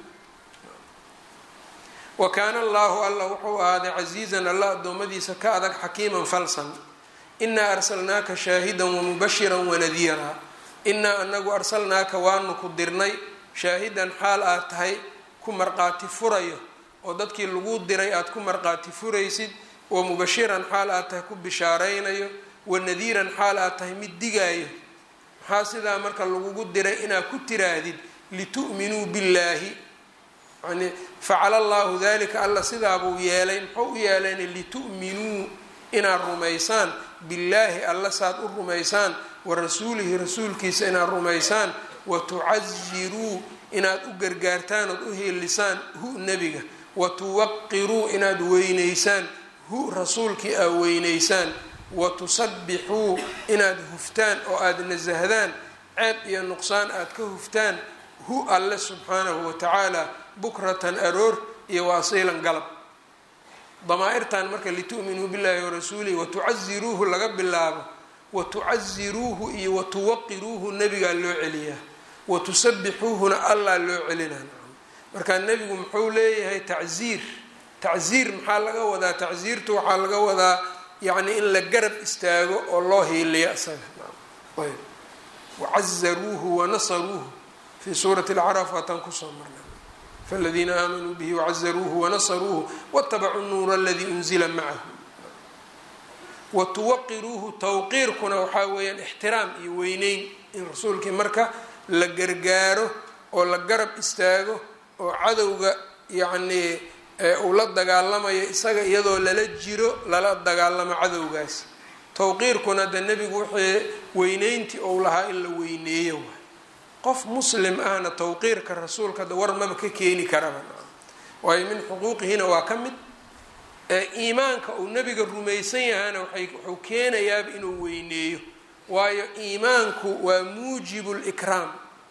wa kaana allaahu alla wuxuu ahaaday casiizan alla addoommadiisa ka adag xakiiman falsan inaa arsalnaaka shaahidan wamubashiran wanadiiraa inaa anagu arsalnaaka waanu ku dirnay shaahidan xaal aad tahay ku marqaati furayo oo dadkii lagu diray aada ku marqaati furaysid wamubashiran xaal aad tahay ku bishaaraynayo wanadiiran xaal aad tahay mid digaayo maxaa sidaa marka lagugu diray inaad ku tiraahdid litu'minuu billaahi yani facala allahu dalika alla sidaabuu yeelay muxuu u yeelayna litu'minuu inaad rumaysaan billaahi alla saad u rumaysaan wa rasuulihi rasuulkiisa inaad rumaysaan wa tucaziruu inaad u gargaartaan ood u heelisaan hu nebiga wa tuwaqiruu inaad weyneysaan hu rasuulkii aad weyneysaan wa tusabbixuu inaad huftaan oo aada nasahdaan ceeb iyo nuqsaan aad ka huftaan hu alle subxaanahu wa tacaala bukratan aroor iyo waasiilan galab damaa-irtan marka litu'minuu billahi warasuulihi watucaziruuhu laga bilaabo watucaziruuhu iyo watuwaqiruuhu nebigaa loo celiyaa watusabixuuhuna allaa loo celinaa marka nebigu muxuu leeyahay tacziir tacziir maxaa laga wadaa tacziirtu waxaa laga wadaa yacni in la garab istaago oo loo hiiliyo isaga ayb wacazaruuhu wanasaruuhu fii suurati alcaraf waataan kusoo marnay faladiina aamanuu bihi wacazaruuhu wanasaruuhu watabacuu nuura aladii unzila macahu watuwaqiruuhu tawqiirkuna waxaa weeyaan ixtiraam iyo weyneyn in rasuulkii marka la gargaaro oo la garab istaago oo cadowga yacnii uu la dagaalamayo isaga iyadoo lala jiro lala dagaalamo cadowgaas tawqiirkuna de nebigu wixii weyneyntii ou lahaa in la weyneeyo waay qof muslim ahna tawqiirka rasuulka da war maba ka keeni karaba waayo min xuquuqihina waa ka mid iimaanka uu nebiga rumaysan yahana waay wuxuu keenayaaba inuu weyneeyo waayo iimaanku waa muujibu likraam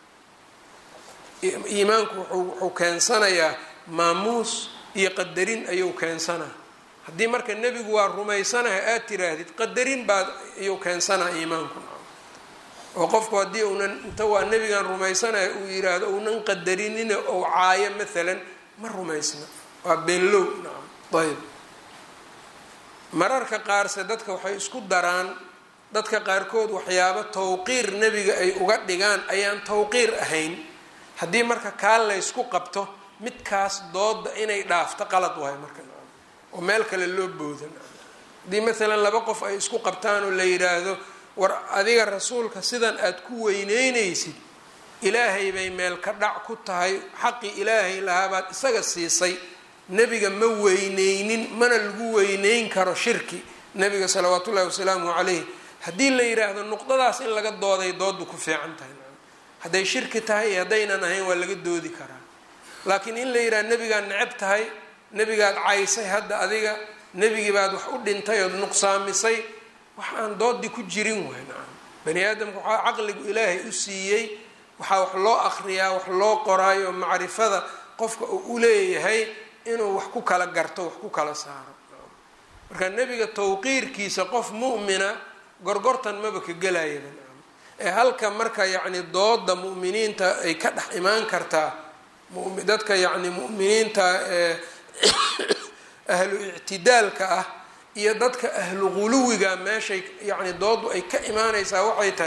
iimaanku wuxuu keensanayaa maamuus iyo qadarin ayuu keensanaa haddii marka nebigu waa rumaysanaha aad tiraahdid qadarin baad ayuu keensanaa iimaanku oo qofku haddii uunan inta waa nebigan rumaysanaya uu yiraahdo uunan qadarinina ou caayo maalan ma rumaysna waa beenlow nacam ayb mararka qaarse dadka waxay isku daraan dadka qaarkood waxyaabo tawqiir nebiga ay uga dhigaan ayaan tawqiir ahayn haddii marka kaa laysku qabto midkaas dooda inay dhaafto qalad waay marka oo meel kale loo booda haddii maalan laba qof ay isku qabtaan oo la yidhaahdo war adiga rasuulka sidan aada ku weyneynaysid ilaahay bay meel ka dhac ku tahay xaqii ilaahay lahaabaad isaga siisay nebiga ma weyneynin mana lagu weyneyn karo shirki nebiga salawaat ullahi wasalaamu calayh haddii la yidhaahdo nuqdadaas in laga dooday doodu ku fiican tahay hadday shirki tahay iyo haddaynan ahayn waa laga doodi karaa laakiin in la yidhahdo nebigaad necab tahay nebigaad caysay hadda adiga nebigii baad wax u dhintay ood nuqsaamisay wax aan doodii ku jirin waay nacam bani aadamka waxaa caqligu ilaahay u siiyey waxaa wax loo akriyaa wax loo qoraayo macrifada qofka uu u leeyahay inuu wax ku kala garto wax ku kala saaro marka nebiga tawqiirkiisa qof mu'mina gorgortan maba ka gelayaba nacam ee halka marka yacni dooda mu'miniinta ay ka dhex imaan kartaa dadka yacni mu'miniinta ee ahlu ictidaalka ah iyo dadka ahlu quluwiga meeshay yacni doodu ay ka imaanaysaa waxay tahay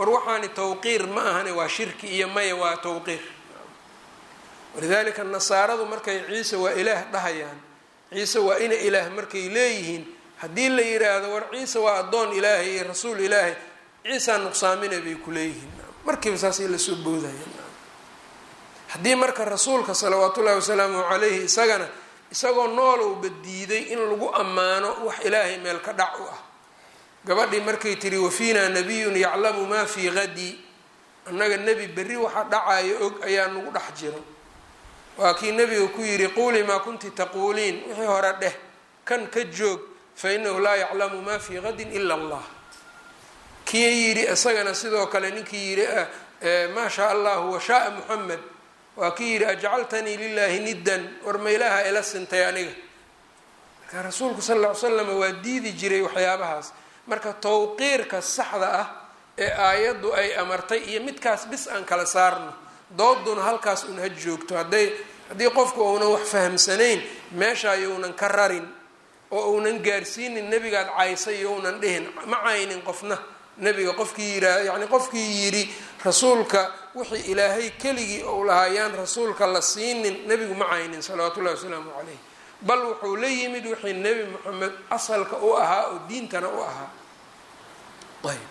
war waxaani tawqiir ma ahane waa shirki iyo maya waa tawqiir walidaalika nasaaradu markay ciise waa ilaah dhahayaan ciise waa ina ilaah markay leeyihiin haddii la yiraahdo war ciise waa addoon ilaahay iyo rasuul ilaahay ciisaa nuqsaamina bay ku leeyihiin markiiba saasay lasoo boodayeen haddii marka rasuulka salawaatu ullahi wasalaamu calayhi isagana isagoo noolowba diiday in lagu ammaano wax ilaahay meel ka dhac u ah gabadhii markay tiri wafiinaa nabiyun yaclamu maa fii hadi annaga nebi berri waxa dhacayo og ayaa nagu dhex jiro waa kii nebiga ku yidhi quulii maa kunti taquuliin wixii hore dheh kan ka joog fa inahu laa yaclamu maa fii hadin ila allah kii yidhi isagana sidoo kale ninkii yidhi maa shaa allahu washaaa muxamed waa kii yidhi ajcaltanii lilaahi niddan war ma ilaaha ila sintay aniga marka rasuulku sal ll ly slam waa diidi jiray waxyaabahaas marka tawqiirka saxda ah ee aayaddu ay amartay iyo midkaas bis aan kala saarno dooduna halkaas un ha joogto hadday haddii qofku uunan wax fahamsanayn meesha younan ka rarin oo uunan gaarsiinin nebigaad caysay younan dhihin ma caynin qofna nebiga qofkii yiraa yacni qofkii yidhi rasuulka wixii ilaahay keligii ou lahaayaan rasuulka la siinin nebigu ma caynin salawaatu ullahi wasalaamu calayh bal wuxuu la yimid wixii nebi moxamed asalka u ahaa oo diintana u ahaa ayb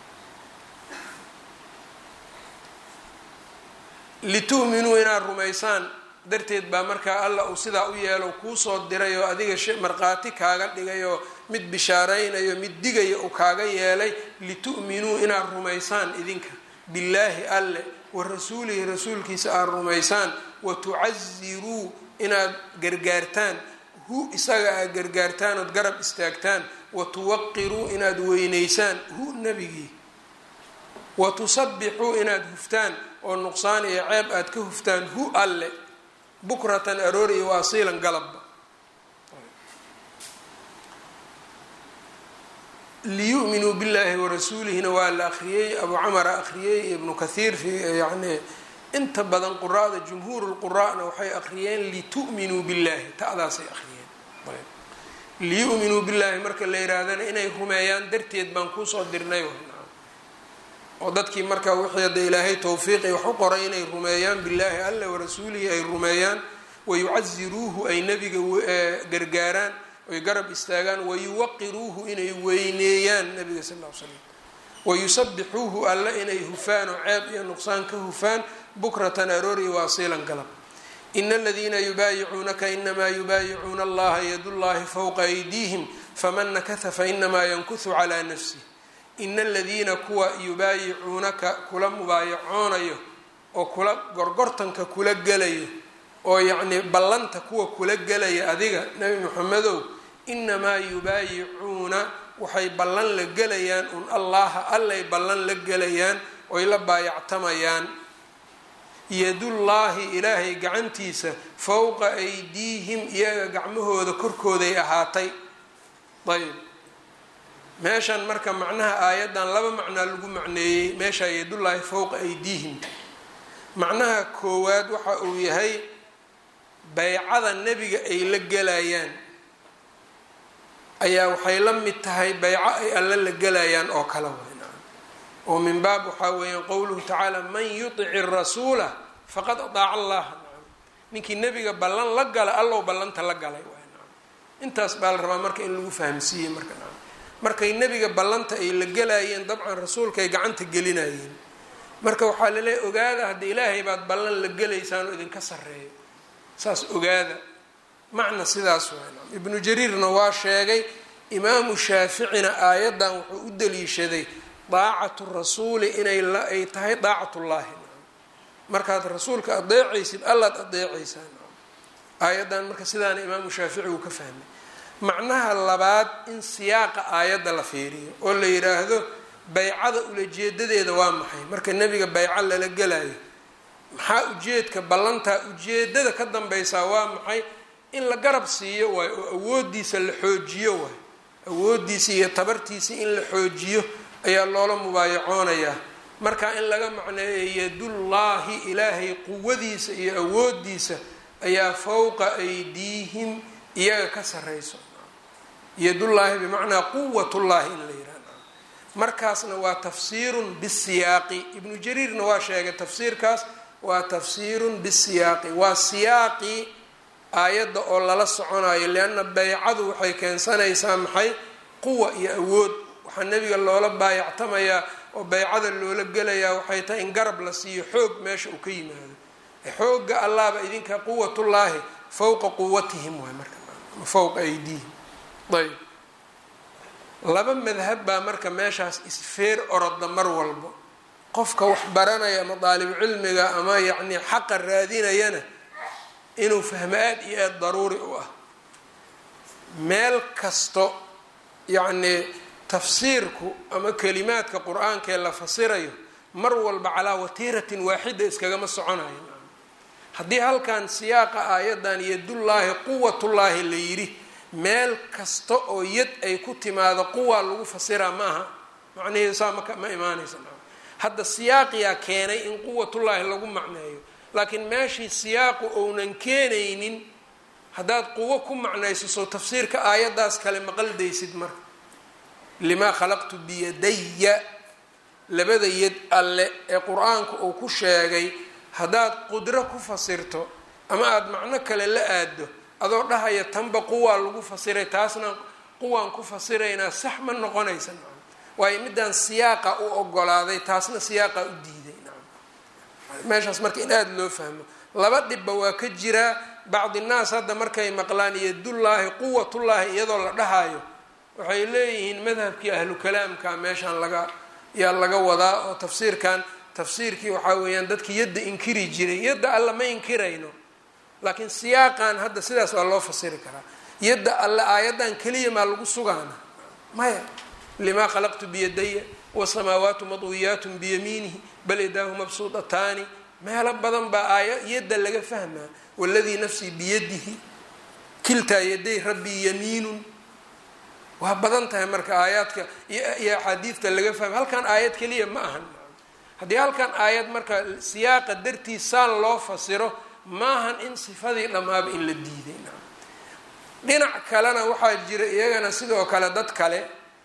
litu'minuu inaad rumaysaan darteed baa markaa alla uu sidaa u yeelo kuusoo diray oo adiga markhaati kaaga dhigay oo mid bishaaraynayo mid digaya uu kaaga yeelay litu'minuu inaad rumaysaan idinka billaahi alle wa rasuulihi rasuulkiisa aad rumaysaan wa tucaziruu inaad gargaartaan hu isaga aad gargaartaan ood garab istaagtaan wa tuwaqiruu inaad weyneysaan hu nebigii wa tusabbixuu inaad huftaan oo nuqsaan iyo ceeb aad ka huftaan hu alle bukratan aroor iyo waasiilan galabba liyu'minuu billaahi warasuulihina waa la akhriyey abu camara akhriyey ibnu kathiir fi yani inta badan quraada jumhuur lquraana waxay akhriyeen litu'minuu billahi ta'daasay akhriyeen liyu'minuu billaahi marka la yihaahdana inay rumeeyaan darteed baan kuusoo dirnay oo dadkii marka wixii hadda ilaahay towfiiqi wax u qoray inay rumeeyaan billaahi alla warasuulihi ay rumeeyaan wayucaziruuhu ay nebiga gargaaraan oy garab istaagaan wayuwaqiruuhu inay weyneeyaan nabiga sal l slam wayusabixuuhu alla inay hufaan oo ceeb iyo nuqsaan ka hufaan bukratan aroori waasiilan galab ina aladiina yubaayicuunaka inamaa yubaayicuuna allaha yadullahi fowqa aydiihim faman nakata fainamaa yankuhu calaa nafsih ina aladiina kuwa yubaayicuunaka kula mubaayacoonayo oo kula gorgortanka kula gelayo oo yacnii ballanta kuwa kula gelaya adiga nebi moxamedow inamaa yubaayicuuna waxay ballan la gelayaan un allaha allay ballan la gelayaan oy la baayactamayaan yadullaahi ilaahay gacantiisa fowqa aydiihim iyaga gacmahooda korkooday ahaatay ayb meeshan marka macnaha aayaddan laba macnaa lagu macneeyey meeshaa yadullaahi fowqa aydiihim macnaha koowaad waxa uu yahay baycada nebiga ay la gelayaan ayaa waxay la mid tahay bayco ay alle la gelayaan oo kale weyn oo min baab waxaa weeyaan qowluhu tacaala man yudici rasuula faqad adaaca allaha ninkii nebiga ballan la gala allow ballanta la galay intaas baa la rabaa marka in lagu fahamsiiyey marka markay nebiga ballanta ay la gelayeen dabcan rasuulkaay gacanta gelinayeen marka waxaa laleeyahy ogaada hadda ilaahay baad ballan la gelaysaan oo idinka sarreeyo saas ogaada macna sidaas waa ibnu jariirna waa sheegay imaamu shaaficina aayaddan wuxuu u daliishaday daacatu rasuuli inay ay tahay daacatullaahi markaad rasuulka adeecaysid allaad adeecaysaan aayaddan marka sidaana imaamu shaafici uu ka fahmay macnaha labaad in siyaaqa aayadda la fiiriyo oo la yidhaahdo baycada ulajeedadeeda waa maxay marka nebiga bayco lala gelayo maxaa ujeedka ballantaa ujeedada ka dambaysaa waa maxay in la garab siiyo waay oo awoodiisa la xoojiyo waay awoodiisa iyo tabartiisa in la xoojiyo ayaa loola mubaayacoonayaa marka in laga macneeyo yadullaahi ilaahay quwadiisa iyo awoodiisa ayaa fowqa aydiihim iyaga ka sarreyso yadullaahi bimacnaa quwatullaahi in la yihahdo markaasna waa tafsiirun bisiyaaqi ibnu jariirna waa sheegay tafsiirkaas waa tafsiirun bisiyaaqi waa siyaaqii aayadda oo lala soconayo lianna baycadu waxay keensanaysaa maxay quwa iyo awood waxaa nebiga loola baayactamayaa oo baycada loola gelayaa waxay tahay in garab la siiyo xoog meesha uu ka yimaado xoogga allaaba idinka quwatullaahi fowqa quwatihim waay marka fowqa aydiihim ayb laba madhab baa marka meeshaas isfeer oroda mar walbo qofka wax baranaya ama daalibu cilmiga ama yacni xaqa raadinayana inuu fahmo aada iyo aada daruuri u ah meel kasto yacnii tafsiirku ama kelimaadka qur-aanka ee la fasirayo mar walba calaa watiiratin waaxida iskagama soconayo haddii halkan siyaaqa aayadan yadullaahi quwatullaahi la yidhi meel kasta oo yad ay ku timaado quwaa lagu fasiraa ma aha macnaheedu saa maka ma imaanaysa hadda siyaaqiyaa keenay in quwatullaahi lagu macneeyo laakiin meeshii siyaaqu ounan keenaynin haddaad quwo ku macnayso soo tafsiirka aayaddaas kale maqaldaysid marka limaa khalaqtu biyadaya labada yad alle ee qur-aanku uu ku sheegay haddaad qudro ku fasirto ama aada macno kale la aado adoo dhahaya tanba quwaa lagu fasiray taasna quwaan ku fasiraynaa sax ma noqonaysa nacam waayo midaan siyaaqa u ogolaaday taasna siyaaqa u diiday nacam meeshaas marka in aada loo fahmo laba dhibba waa ka jiraa bacdi naas hadda markay maqlaan yadullaahi quwatullaahi iyadoo la dhahayo waxay leeyihiin madhabkii ahlu kalaamka meeshaan laga yaa laga wadaa oo tafsiirkan tafsiirkii waxaa weeyaan dadkii yadda inkiri jiray yadda alla ma inkirayno laakiin siyaaqan hadda sidaas waa loo fasiri karaa yadda alle aayaddan keliya maa lagu sugaana maya limaa khalaqtu biyadaya wasamaawaatu madwiyaatun biyamiinihi bal yadaahu mabsuudataani meelo badan baa aaya yadda laga fahmaa waladii nafsii biyadihi kiltaa yaday rabbii yamiinun waa badan tahay marka aayaadka iyo axaadiidta laga fahma halkan aayad keliya ma ahan haddii halkan aayad marka siyaaqa dartiis saan loo fasiro maahan in sifadii dhammaaba in la diiday dhinac kalena waxaa jira iyagana sidoo kale dad kale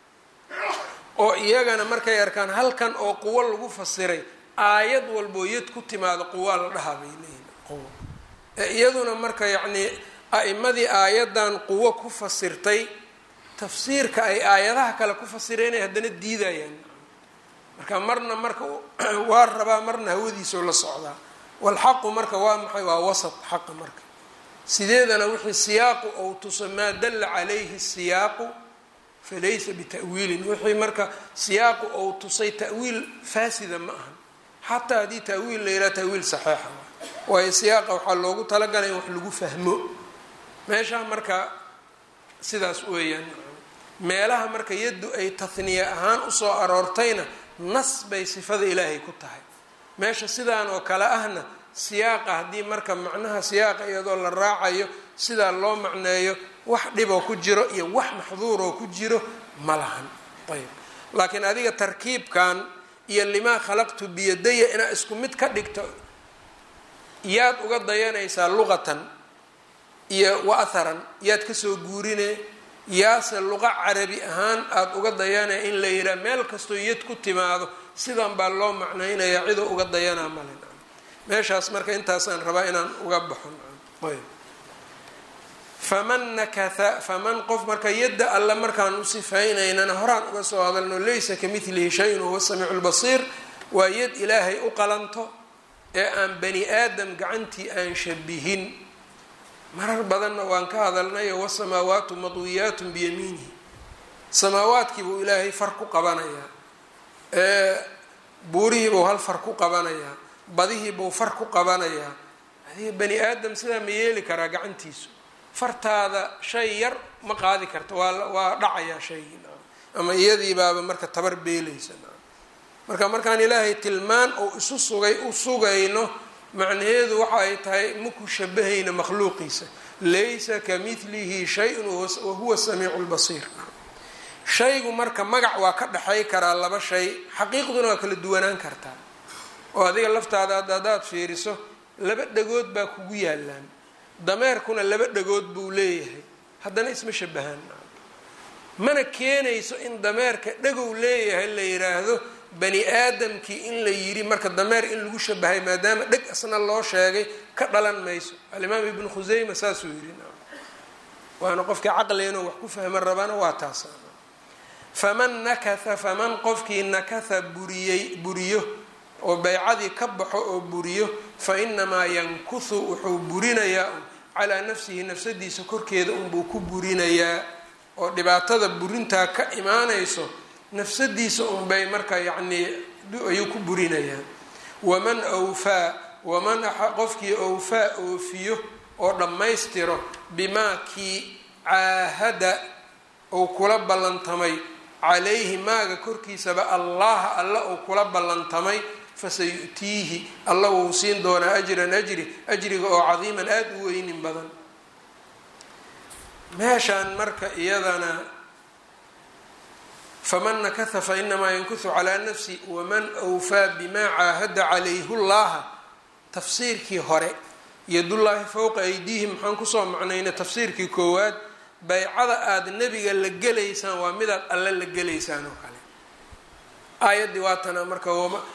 oo iyagana markay arkaan halkan oo quwo lagu fasiray aayad walboo yad ku timaado quwaa la dhahaa bay leeyihin quwo ee iyaduna marka yacnii a-imadii aayaddan quwo ku fasirtay tafsiirka ay aayadaha kale ku fasireenay haddana diidayaan marka marna marka waa rabaa marna hawadiisoo la socdaa walxaqu marka waa maxay waa wasat xaqa marka sideedana wixii siyaaqu ou tuso maa dalla calayhi siyaaqu falaysa bita'wiilin wixii marka siyaaqu ou tusay ta'wiil faasida ma ahan xataa haddii ta'wiil la yidhaha ta'wiil saxeixa waayo siyaaqa waxaa loogu talagalay in wax lagu fahmo meeshaa marka sidaas weeyaan meelaha marka yaddu ay tahniya ahaan usoo aroortayna nas bay sifada ilaahay ku tahay meesha sidaan oo kale ahna siyaaqa haddii marka macnaha siyaaqa iyadoo la raacayo sidaa loo macneeyo wax dhiboo ku jiro iyo wax maxduuroo ku jiro ma lahan ayb laakiin adiga tarkiibkan iyo limaa khalaqtu biyadaya inaad isku mid ka dhigto yaad uga dayanaysaa luqatan iyo wa atharan yaad kasoo guurine yaase luqa carabi ahaan aada uga dayanaya in la yidhaha meel kastoo yad ku timaado sidan baa loo macnaynayaa cidoo uga dayanaa male meeshaas marka intaasaan rabaa inaan uga baxo ayb faman nakatha faman qof marka yadda alle markaan u sifaynaynana horaan uga soo hadalno laysa ka midlihi shay-un huwa samiicu lbasiir waa yad ilaahay u qalanto ee aan bani aadam gacantii aan shabihin marar badanna waan ka hadalnayo wasamaawaatu madwiyaatun biyamiinihi samaawaadkii buu ilaahay far ku qabanayaa buurihii buu hal far ku qabanayaa badihii buu far ku qabanayaa adiga bani aadam sidaa ma yeeli karaa gacantiisu fartaada shay yar ma qaadi karta waa waa dhacayaa shaygii ama iyadii baaba marka tabar beelaysa marka markaan ilaahay tilmaan oo isu sugay u sugayno macnaheedu waxa ay tahay maku shabahayna makhluuqiisa laysa ka midlihi shay-un wahuwa samiicu lbasiir shaygu marka magac waa ka dhexay karaa laba shay xaqiiqduna waa kala duwanaan kartaa oo adiga laftaada haddaad fiiriso laba dhagood baa kugu yaalaan dameerkuna laba dhagood buu leeyahay haddana isma shabahaan mana keenayso in dameerka dhagow leeyahay la yiraahdo bani aadamkii in la yidhi marka dameer in lagu shabahay maadaama dheg asna loo sheegay ka dhalan mayso alimaam ibnu khuseyma saasuu yidhi waana qofkii caqliga inuu wax ku fahman rabana waa taas faman nakatha faman qofkii nakatha buriyey buriyo oo baycadii ka baxo oo buriyo fa inamaa yankuthu wuxuu burinayaa calaa nafsihi nafsadiisa korkeeda unbuu ku burinayaa oo dhibaatada burintaa ka imaanayso nafsadiisa unbay marka yacnii ayuu ku burinayaa waman awfaa waman qofkii awfaa oofiyo oo dhammaystiro bimaa kii caahada uu kula ballantamay calayhi maaga korkiisaba allaha alla uu kula ballantamay fasayu'tiihi alla wuu siin doonaa ajran ajri ajriga oo cadiiman aada u weynin badan meeshaan marka iyadana faman nakatha fa inamaa yankuthu calaa nafsi waman awfaa bimaa caahada calayhu llaha tafsiirkii hore yadullaahi fowqa aydiihim maxaan kusoo macnayna tafsiirkii koowaad baycada aada nebiga la gelaysaan waa midaad alle la gelaysaan oo kale aayaddii waatana marka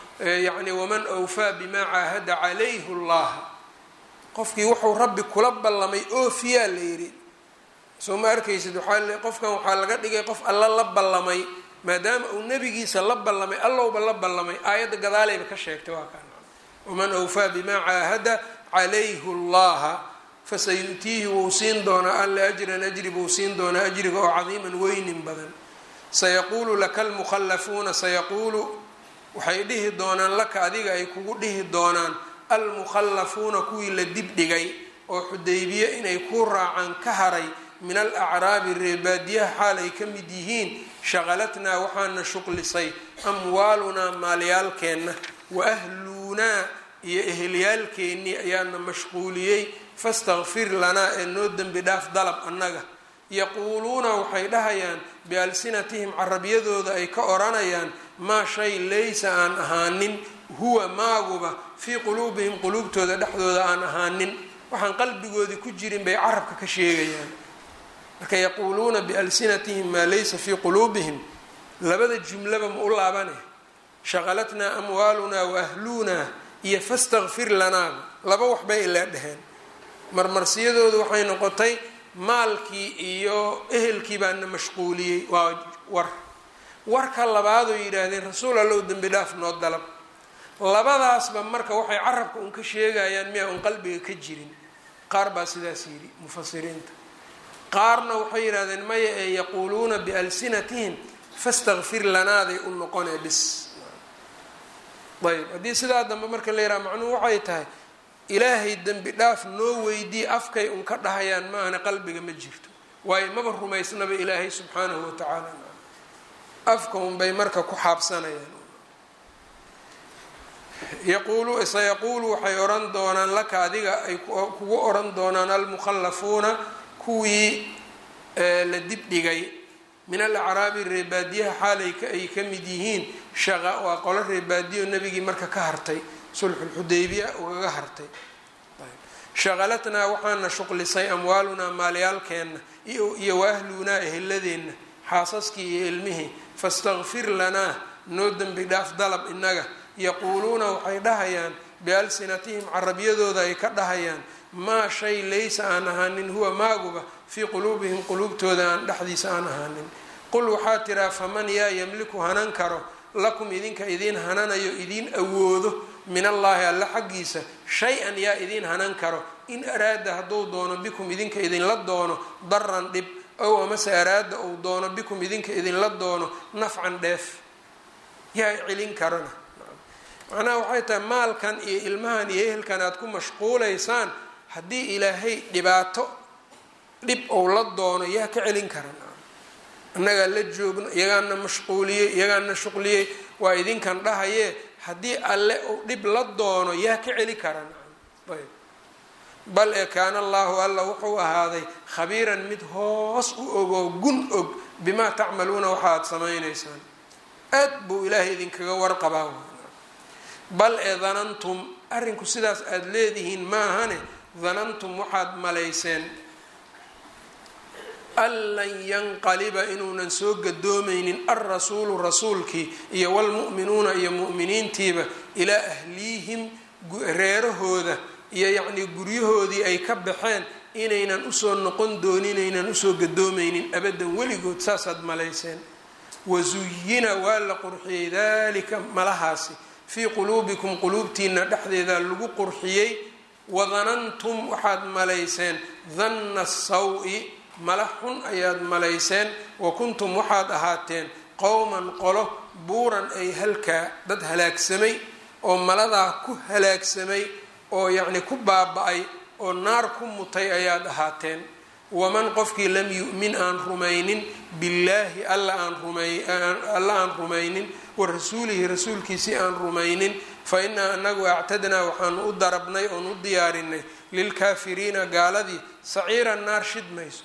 yacni waman awfaa bimaa caahada calayhu llaha qofkii wuxuu rabbi kula ballamay oofiyaa la yidhi soo ma arkaysid waaa qofkan waxaa laga dhigay qof alla la ballamay maadaama uu nebigiisa la ballamay allowba la ballamay aayadda gadaaleyba ka sheegtay waa kaan waman awfaa bimaa caahada calayhu llaha fasayu'tiihi wuu siin doonaa alle ajran ajri buu siin doonaa ajriga oo cadiiman weynin badan sayaquulu laka almukhallafuuna sayaquulu waxay dhihi doonaan laka adiga ay kugu dhihi doonaan almukhallafuuna kuwii la dibdhigay oo xudaybiye inay ku raacaan ka haray min alacraabi reebaadiyaha xaal ay ka mid yihiin shaqalatnaa waxaana shuqlisay amwaalunaa maalyaalkeenna wa ahluunaa iyo eheliyaalkeennii ayaana mashquuliyey fastakfir lanaa ee noo dembi dhaaf dalab annaga yaquuluuna waxay dhahayaan bialsinatihim carabiyadooda ay ka odhanayaan maa shay laysa aan ahaanin huwa maaguba fii quluubihim quluubtooda dhexdooda aan ahaanin waxaan qalbigoodii ku jirin bay carabka ka sheegayaan marka yaquuluuna bialsinatihim maa laysa fii quluubihim labada jumlaba ma u laabane shaqalatnaa amwaalunaa wa ahluunaa iyo fastakfir lanaaba laba waxbay ilaa dheheen marmarsiyadoodu waxay noqotay maalkii iyo ehelkii baana mashquuliyey waa war warka labaadoo yidhaahdeen rasuul allow dembi dhaaf noo dalab labadaasba marka waxay carabka un ka sheegayaan miyaa un qalbiga ka jirin qaar baa sidaas yidhi mufasiriinta qaarna waxay yidhahdeen maya ee yaquuluuna bialsinatihim fastakfir lanaaday u noqonee bis ayb haddii sidaa dambe marka la yidhaha macnuhu waxay tahay ilaahay dembi dhaaf noo weydii afkay un ka dhahayaan maahana qalbiga ma jirto waayo maba rumaysnaba ilaahay subxaanahu watacaala afka unbay marka ku xaabsanayaan yaquulu sayaquulu waxay odhan doonaan laka adiga ay kugu odhan doonaan almukhallafuuna kuwii la dibdhigay min alacraabi reebaadiyaha xaalay ay ka mid yihiin shaqa waa qolo reebaadiyo nebigii marka ka hartay sulxulxudaybiya ugaga hartay shaqalatnaa waxaana shuqlisay amwaalunaa maalyaalkeenna iyo waahluunaa eheladeenna xaasaskii iyo ilmihii fastakfir lanaa noo dembi dhaaf dalab inaga yaquuluuna waxay dhahayaan bialsinatihim carabiyadooda ay ka dhahayaan maa shay laysa aan ahaanin huwa maaguba fii quluubihim quluubtooda aan dhexdiisa aan ahaanin qul waxaa tiraa faman yaa yamliku hanan karo lakum idinka idiin hananayo idiin awoodo min allaahi alla xaggiisa shay-an yaa idiin hanan karo in araada hadduu doono bikum idinka idinla doono daran dhib ow amase araada uu doono bikum idinka idinla doono nafcan dheef yaa celin karana macnaha waxay tahay maalkan iyo ilmahan iyo ehelkan aada ku mashquulaysaan haddii ilaahay dhibaato dhib ou la doono yaa ka celin karan annagaa la joogno iyagaana mashquuliyey iyagaana shuqliyey waa idinkan dhahayee haddii alle uu dhib la doono yaa ka celi karan ayb bal ee kaana allaahu alla wuxuu ahaaday khabiiran mid hoos u ogoo gun og bimaa tacmaluuna waxa aada samaynaysaan aad buu ilaahay idinkaga warqabaa bal ee danantum arrinku sidaas aada leedihiin maahane danantum waxaad malayseen an lan yanqaliba inuunan soo gadoomaynin alrasuulu rasuulkii iyo wlmu'minuuna iyo mu'miniintiiba ilaa ahliihim reerahooda iyo yacnii guryahoodii ay ka baxeen inaynan usoo noqon doonin inaynan usoo gadoomaynin abadan weligood saasaad malayseen wasuyina waa la qurxiyey dalika malahaasi fii quluubikum quluubtiina dhexdeeda lagu qurxiyey wadanantum waxaad malayseen danna saw-i mala xun ayaad malayseen wa kuntum waxaad ahaateen qowman qolo buuran ay halkaa dad halaagsamay oo maladaa ku halaagsamay oo yacni ku baaba-ay oo naar ku mutay ayaad ahaateen waman qofkii lam yu'min aan rumaynin billaahi alla aan rumayalla aan rumaynin wa rasuulihi rasuulkiisii aan rumaynin fa innaa anagu actadnaa waxaanu u darabnay oon u diyaarinay lilkaafiriina gaaladii saciiran naar shidmayso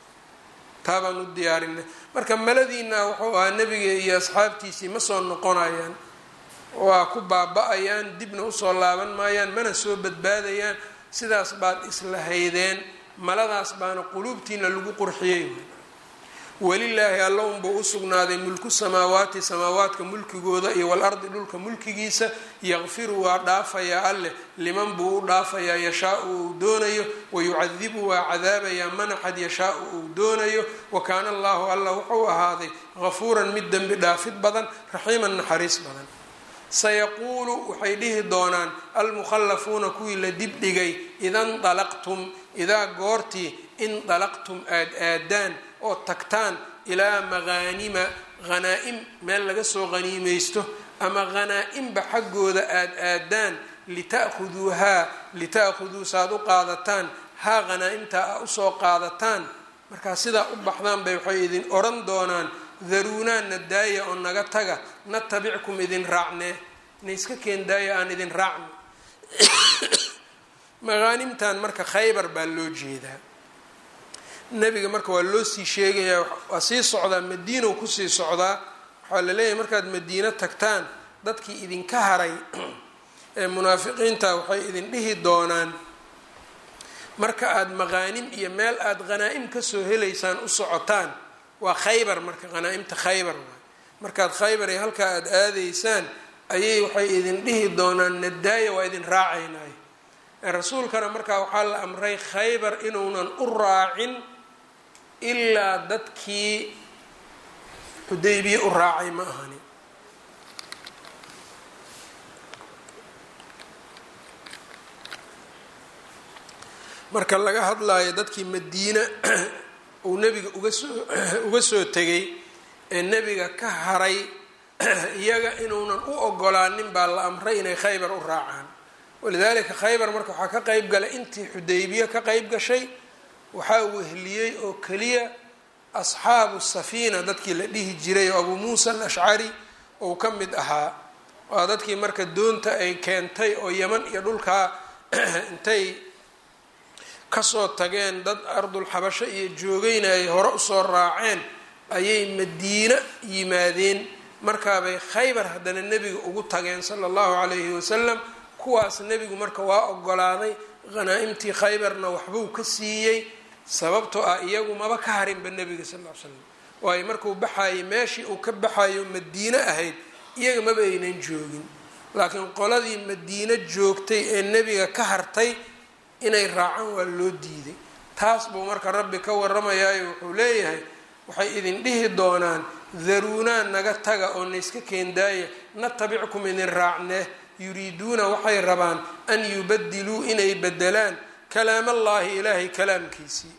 taabaan u diyaarinay marka maladiina wuxuu ahaa nebiga iyo asxaabtiisii ma soo noqonayaan waa ku baaba-ayaan dibna usoo laaban maayaan mana soo badbaadayaan sidaas baad isla haydeen maladaas baana quluubtiina lagu qurxiyey welilaahi alla unbuu u sugnaaday mulku samaawaati samaawaadka mulkigooda iyo walardi dhulka mulkigiisa yakfiru waa dhaafayaa alleh liman buu u dhaafayaa yashaau uu doonayo wayucadibu waa cadaabayaa manaxad yashaau uu doonayo wa kaana allahu alla wuxuu ahaaday gafuuran mid dembi dhaafid badan raxiiman naxariis badan sayaquulu waxay dhihi doonaan almukhallafuuna kuwii la dibdhigay idanalaqtum idaa goortii indalaqtum aad aadaan oo tagtaan ilaa maqaanima hanaa-im meel laga soo qaniimaysto ama hanaa-imba xaggooda aad aadaan lita'khuduuhaa lita'khuduu saaad u qaadataan haa hanaa-imtaa a usoo qaadataan markaa sidaa u baxdaan bay waxay idin odhan doonaan daruunaanna daaya oo naga taga natabickum idin raacnee naiska keen daaya aan idin raacno maqaanimtan marka khaybar baa loo jeedaa nebiga marka waa loo sii sheegayaa waa sii socdaa madiinow kusii socdaa waxaa la leeyahay markaad madiino tagtaan dadkii idinka haray ee munaafiqiinta waxay idin dhihi doonaan marka aada maqaanim iyo meel aada hanaa-im kasoo helaysaan u socotaan waa khaybar marka hanaa-imta khaybar waay markaad khaybar iyo halkaa aada aadaysaan ayay waxay idin dhihi doonaan nadaaya waa idin raacaynay rasuulkana markaa waxaa la amray khaybar inuunan u raacin ilaa dadkii xudaybiye u raacay ma ahani marka laga hadlayo dadkii madiina uu nebiga uga soo uga soo tegay ee nebiga ka haray iyaga inuunan u ogolaanin baa la amray inay khaybar u raacaan walidaalika khaybar marka waxaa ka qeyb galay intii xudaybiye ka qeyb gashay waxaa wehliyey oo keliya asxaabu safiina dadkii la dhihi jiray oo abuu muusa alashcari ou ka mid ahaa waa dadkii marka doonta ay keentay oo yeman iyo dhulkaa intay kasoo tageen dad ardul xabasho iyo joogayna ay hore usoo raaceen ayay madiina yimaadeen markaabay khaybar haddana nebiga ugu tageen sala allahu calayhi wasalam kuwaas nebigu marka waa ogolaaday hanaa-imtii khaybarna waxbuu ka siiyey sababtoo ah iyagu maba ka harinba nebiga sal l l slam waayo markuu baxayay meeshii uu ka baxayo madiine ahayd iyaga maba aynan joogin laakiin qoladii madiine joogtay ee nebiga ka hartay inay raacaan waa loo diiday taas buu marka rabbi ka waramayaayo wuxuu leeyahay waxay idin dhihi doonaan daruunaan naga taga oo naiska keendaaya natabickum idin raacnee yuriiduuna waxay rabaan an yubadiluu inay bedelaan kalaam allaahi ilaahay kalaamkiisii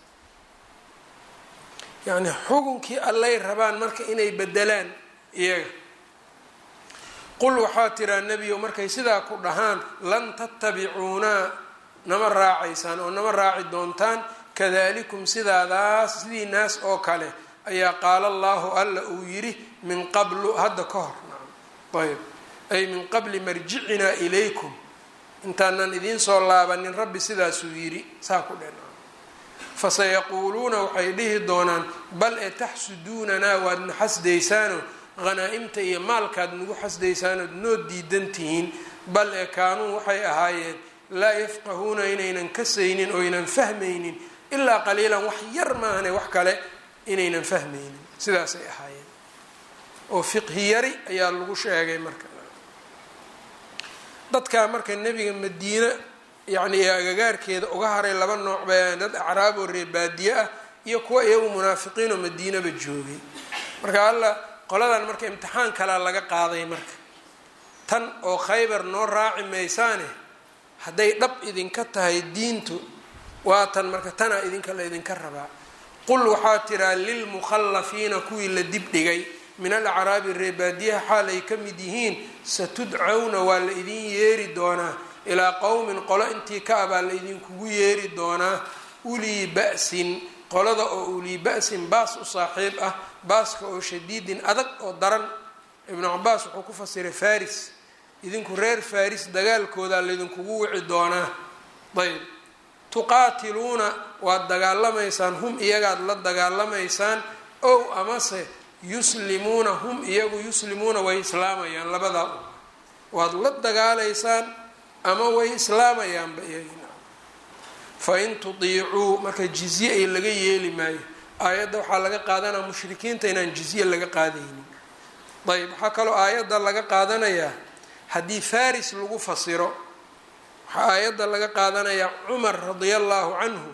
yacni xukunkii allay rabaan marka inay bedelaan iyaga qul waxaa tiraa nebiyo markay sidaa ku dhahaan lan tattabicuunaa nama raacaysaan oo nama raaci doontaan kadalikum sidaadaas sidii naas oo kale ayaa qaala allaahu alla uu yidhi min qablu hadda ka hor ayb ay min qabli marjicinaa ilaykum intaanan idiin soo laabanin rabbi sidaasuu yidhi saa ku dhen fasayaquuluuna waxay dhihi doonaan bal ee taxsuduunanaa waad na xasdaysaano hanaa-imta iyo maalkaad nagu xasdaysaanood noo diidan tihiin bal ee kaanuu waxay ahaayeen laa yafqahuuna inaynan kasaynin oo ynan fahmaynin ilaa qaliilan wax yar maahane wax kale inaynan fahmaynin sidaasay ahaayeen oo fiqhi yari ayaa lagu sheegay marka dadkaa marka nebiga madiine yacni ee agagaarkeeda uga haray laba nooc bay dad acraab oo reebaadiye ah iyo kuwa iyagu munaafiqiin oo madiinaba joogay marka alla qoladan marka imtixaan kalaa laga qaaday marka tan oo khaybar noo raaci maysaane hadday dhab idinka tahay diintu waa tan marka tanaa idinka la idinka rabaa qul waxaa tiraa lilmukhallafiina kuwii la dibdhigay min alacraabi reebaadiyaha xaal ay ka mid yihiin satudcawna waa la idin yeeri doonaa ilaa qowmin qolo intii ka ah baa la idinkugu yeeri doonaa ulii ba'sin qolada oo ulii ba'sin baas u saaxiib ah baaska oo shadiidin adag oo daran ibnu cabaas wuxuu ku fasiray faris idinku reer faris dagaalkoodaa laydinkugu wici doonaa ayb tuqaatiluuna waad dagaalamaysaan hum iyagaad la dagaalamaysaan ow amase yuslimuuna hum iyagu yuslimuuna way islaamayaan labadaa waad la dagaalaysaan ama way islaamayaanba iyagina fa in tudiicuu marka jizye ay laga yeeli maayo aayadda waxaa laga qaadanaya mushrikiinta inaan jizye laga qaadaynin ayb waxaa kaloo aayadda laga qaadanayaa haddii faris lagu fasiro waxaa aayadda laga qaadanayaa cumar radia allaahu canhu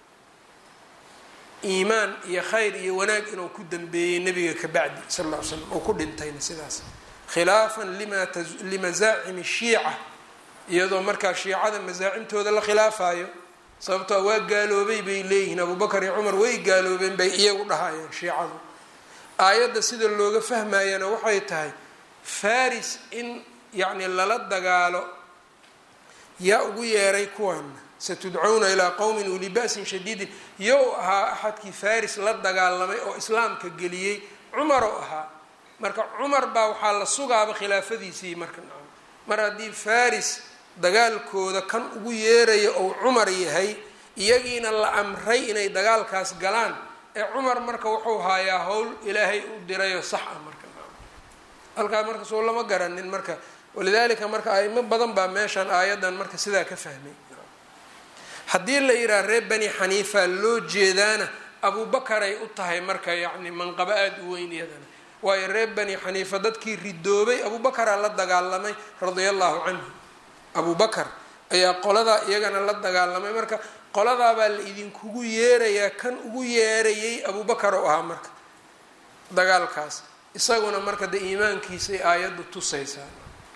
iimaan iyo khayr iyo wanaag inuu ku dambeeyey nebiga ka bacdi sal ll ly slam oo ku dhintayna sidaas khilaafan limasaacimi shiica iyadoo markaa shiicada masaacimtooda la khilaafayo sababtoo waa gaaloobay bay leeyihiin abubakar iyo cumar way gaaloobeen bay iyagu dhahayeen shiicadu aayadda sida looga fahmayana waxay tahay faris in yacni lala dagaalo yaa ugu yeeray kuwana satudcawna ilaa qowmin uli ba'sin shadiidin yow ahaa axadkii faris la dagaalamay oo islaamka geliyey cumar oo ahaa marka cumar baa waxaa la sugaaba khilaafadiisii marka nacam mar haddii faris dagaalkooda kan ugu yeeraya ou cumar yahay iyagiina la amray inay dagaalkaas galaan ee cumar marka wuxuu haayaa howl ilaahay u dirayoo sax ah marka halkaa marka soo lama garanin marka walidaalika marka aimo badan baa meeshan aayadan marka sidaa ka fahmay haddii la yidhaha reer bani xaniifa loo jeedaana abubakaray u tahay marka yacni manqabo aada u weyn iyadana waayo reer bani xaniifa dadkii ridoobay abubakaraa la dagaalamay radia allahu canhu abubakar ayaa qoladaa iyagana la dagaalamay marka qoladaabaa la idinkugu yeerayaa kan ugu yeerayay abubakar oo ahaa marka dagaalkaas isaguna marka de iimaankiisay aayaddu tusaysaa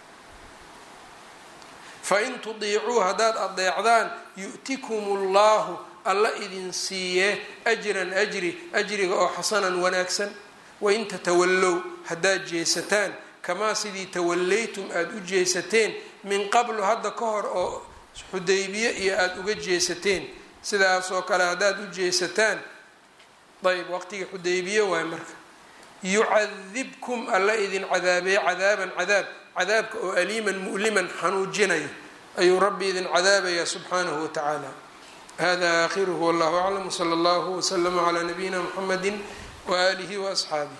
fain tudiicuu haddaad adeecdaan yu'tikum ullahu alla idin siiyee ajran ajri ajriga oo xasanan wanaagsan wain tatawallow haddaad jeesataan kamaa sidii tawallaytum aada u jeesateen min qablu hadda ka hor oo xudaybiye iyo aada uga jeesateen sidaasoo kale haddaad u jeesataan ayb waqtigii xudaybiye waay marka yucadibkum alla idin cadaabeeye cadaaban cadaab cadaabka oo aliiman mu'liman xanuujinaya ayuu rabbi idin cadaabaya subxaanahu wa tacaala hada aakhiruhu wallahu aclam wsala allahu wslama calaa nabiyina mxamedi waaalihi waasxaabih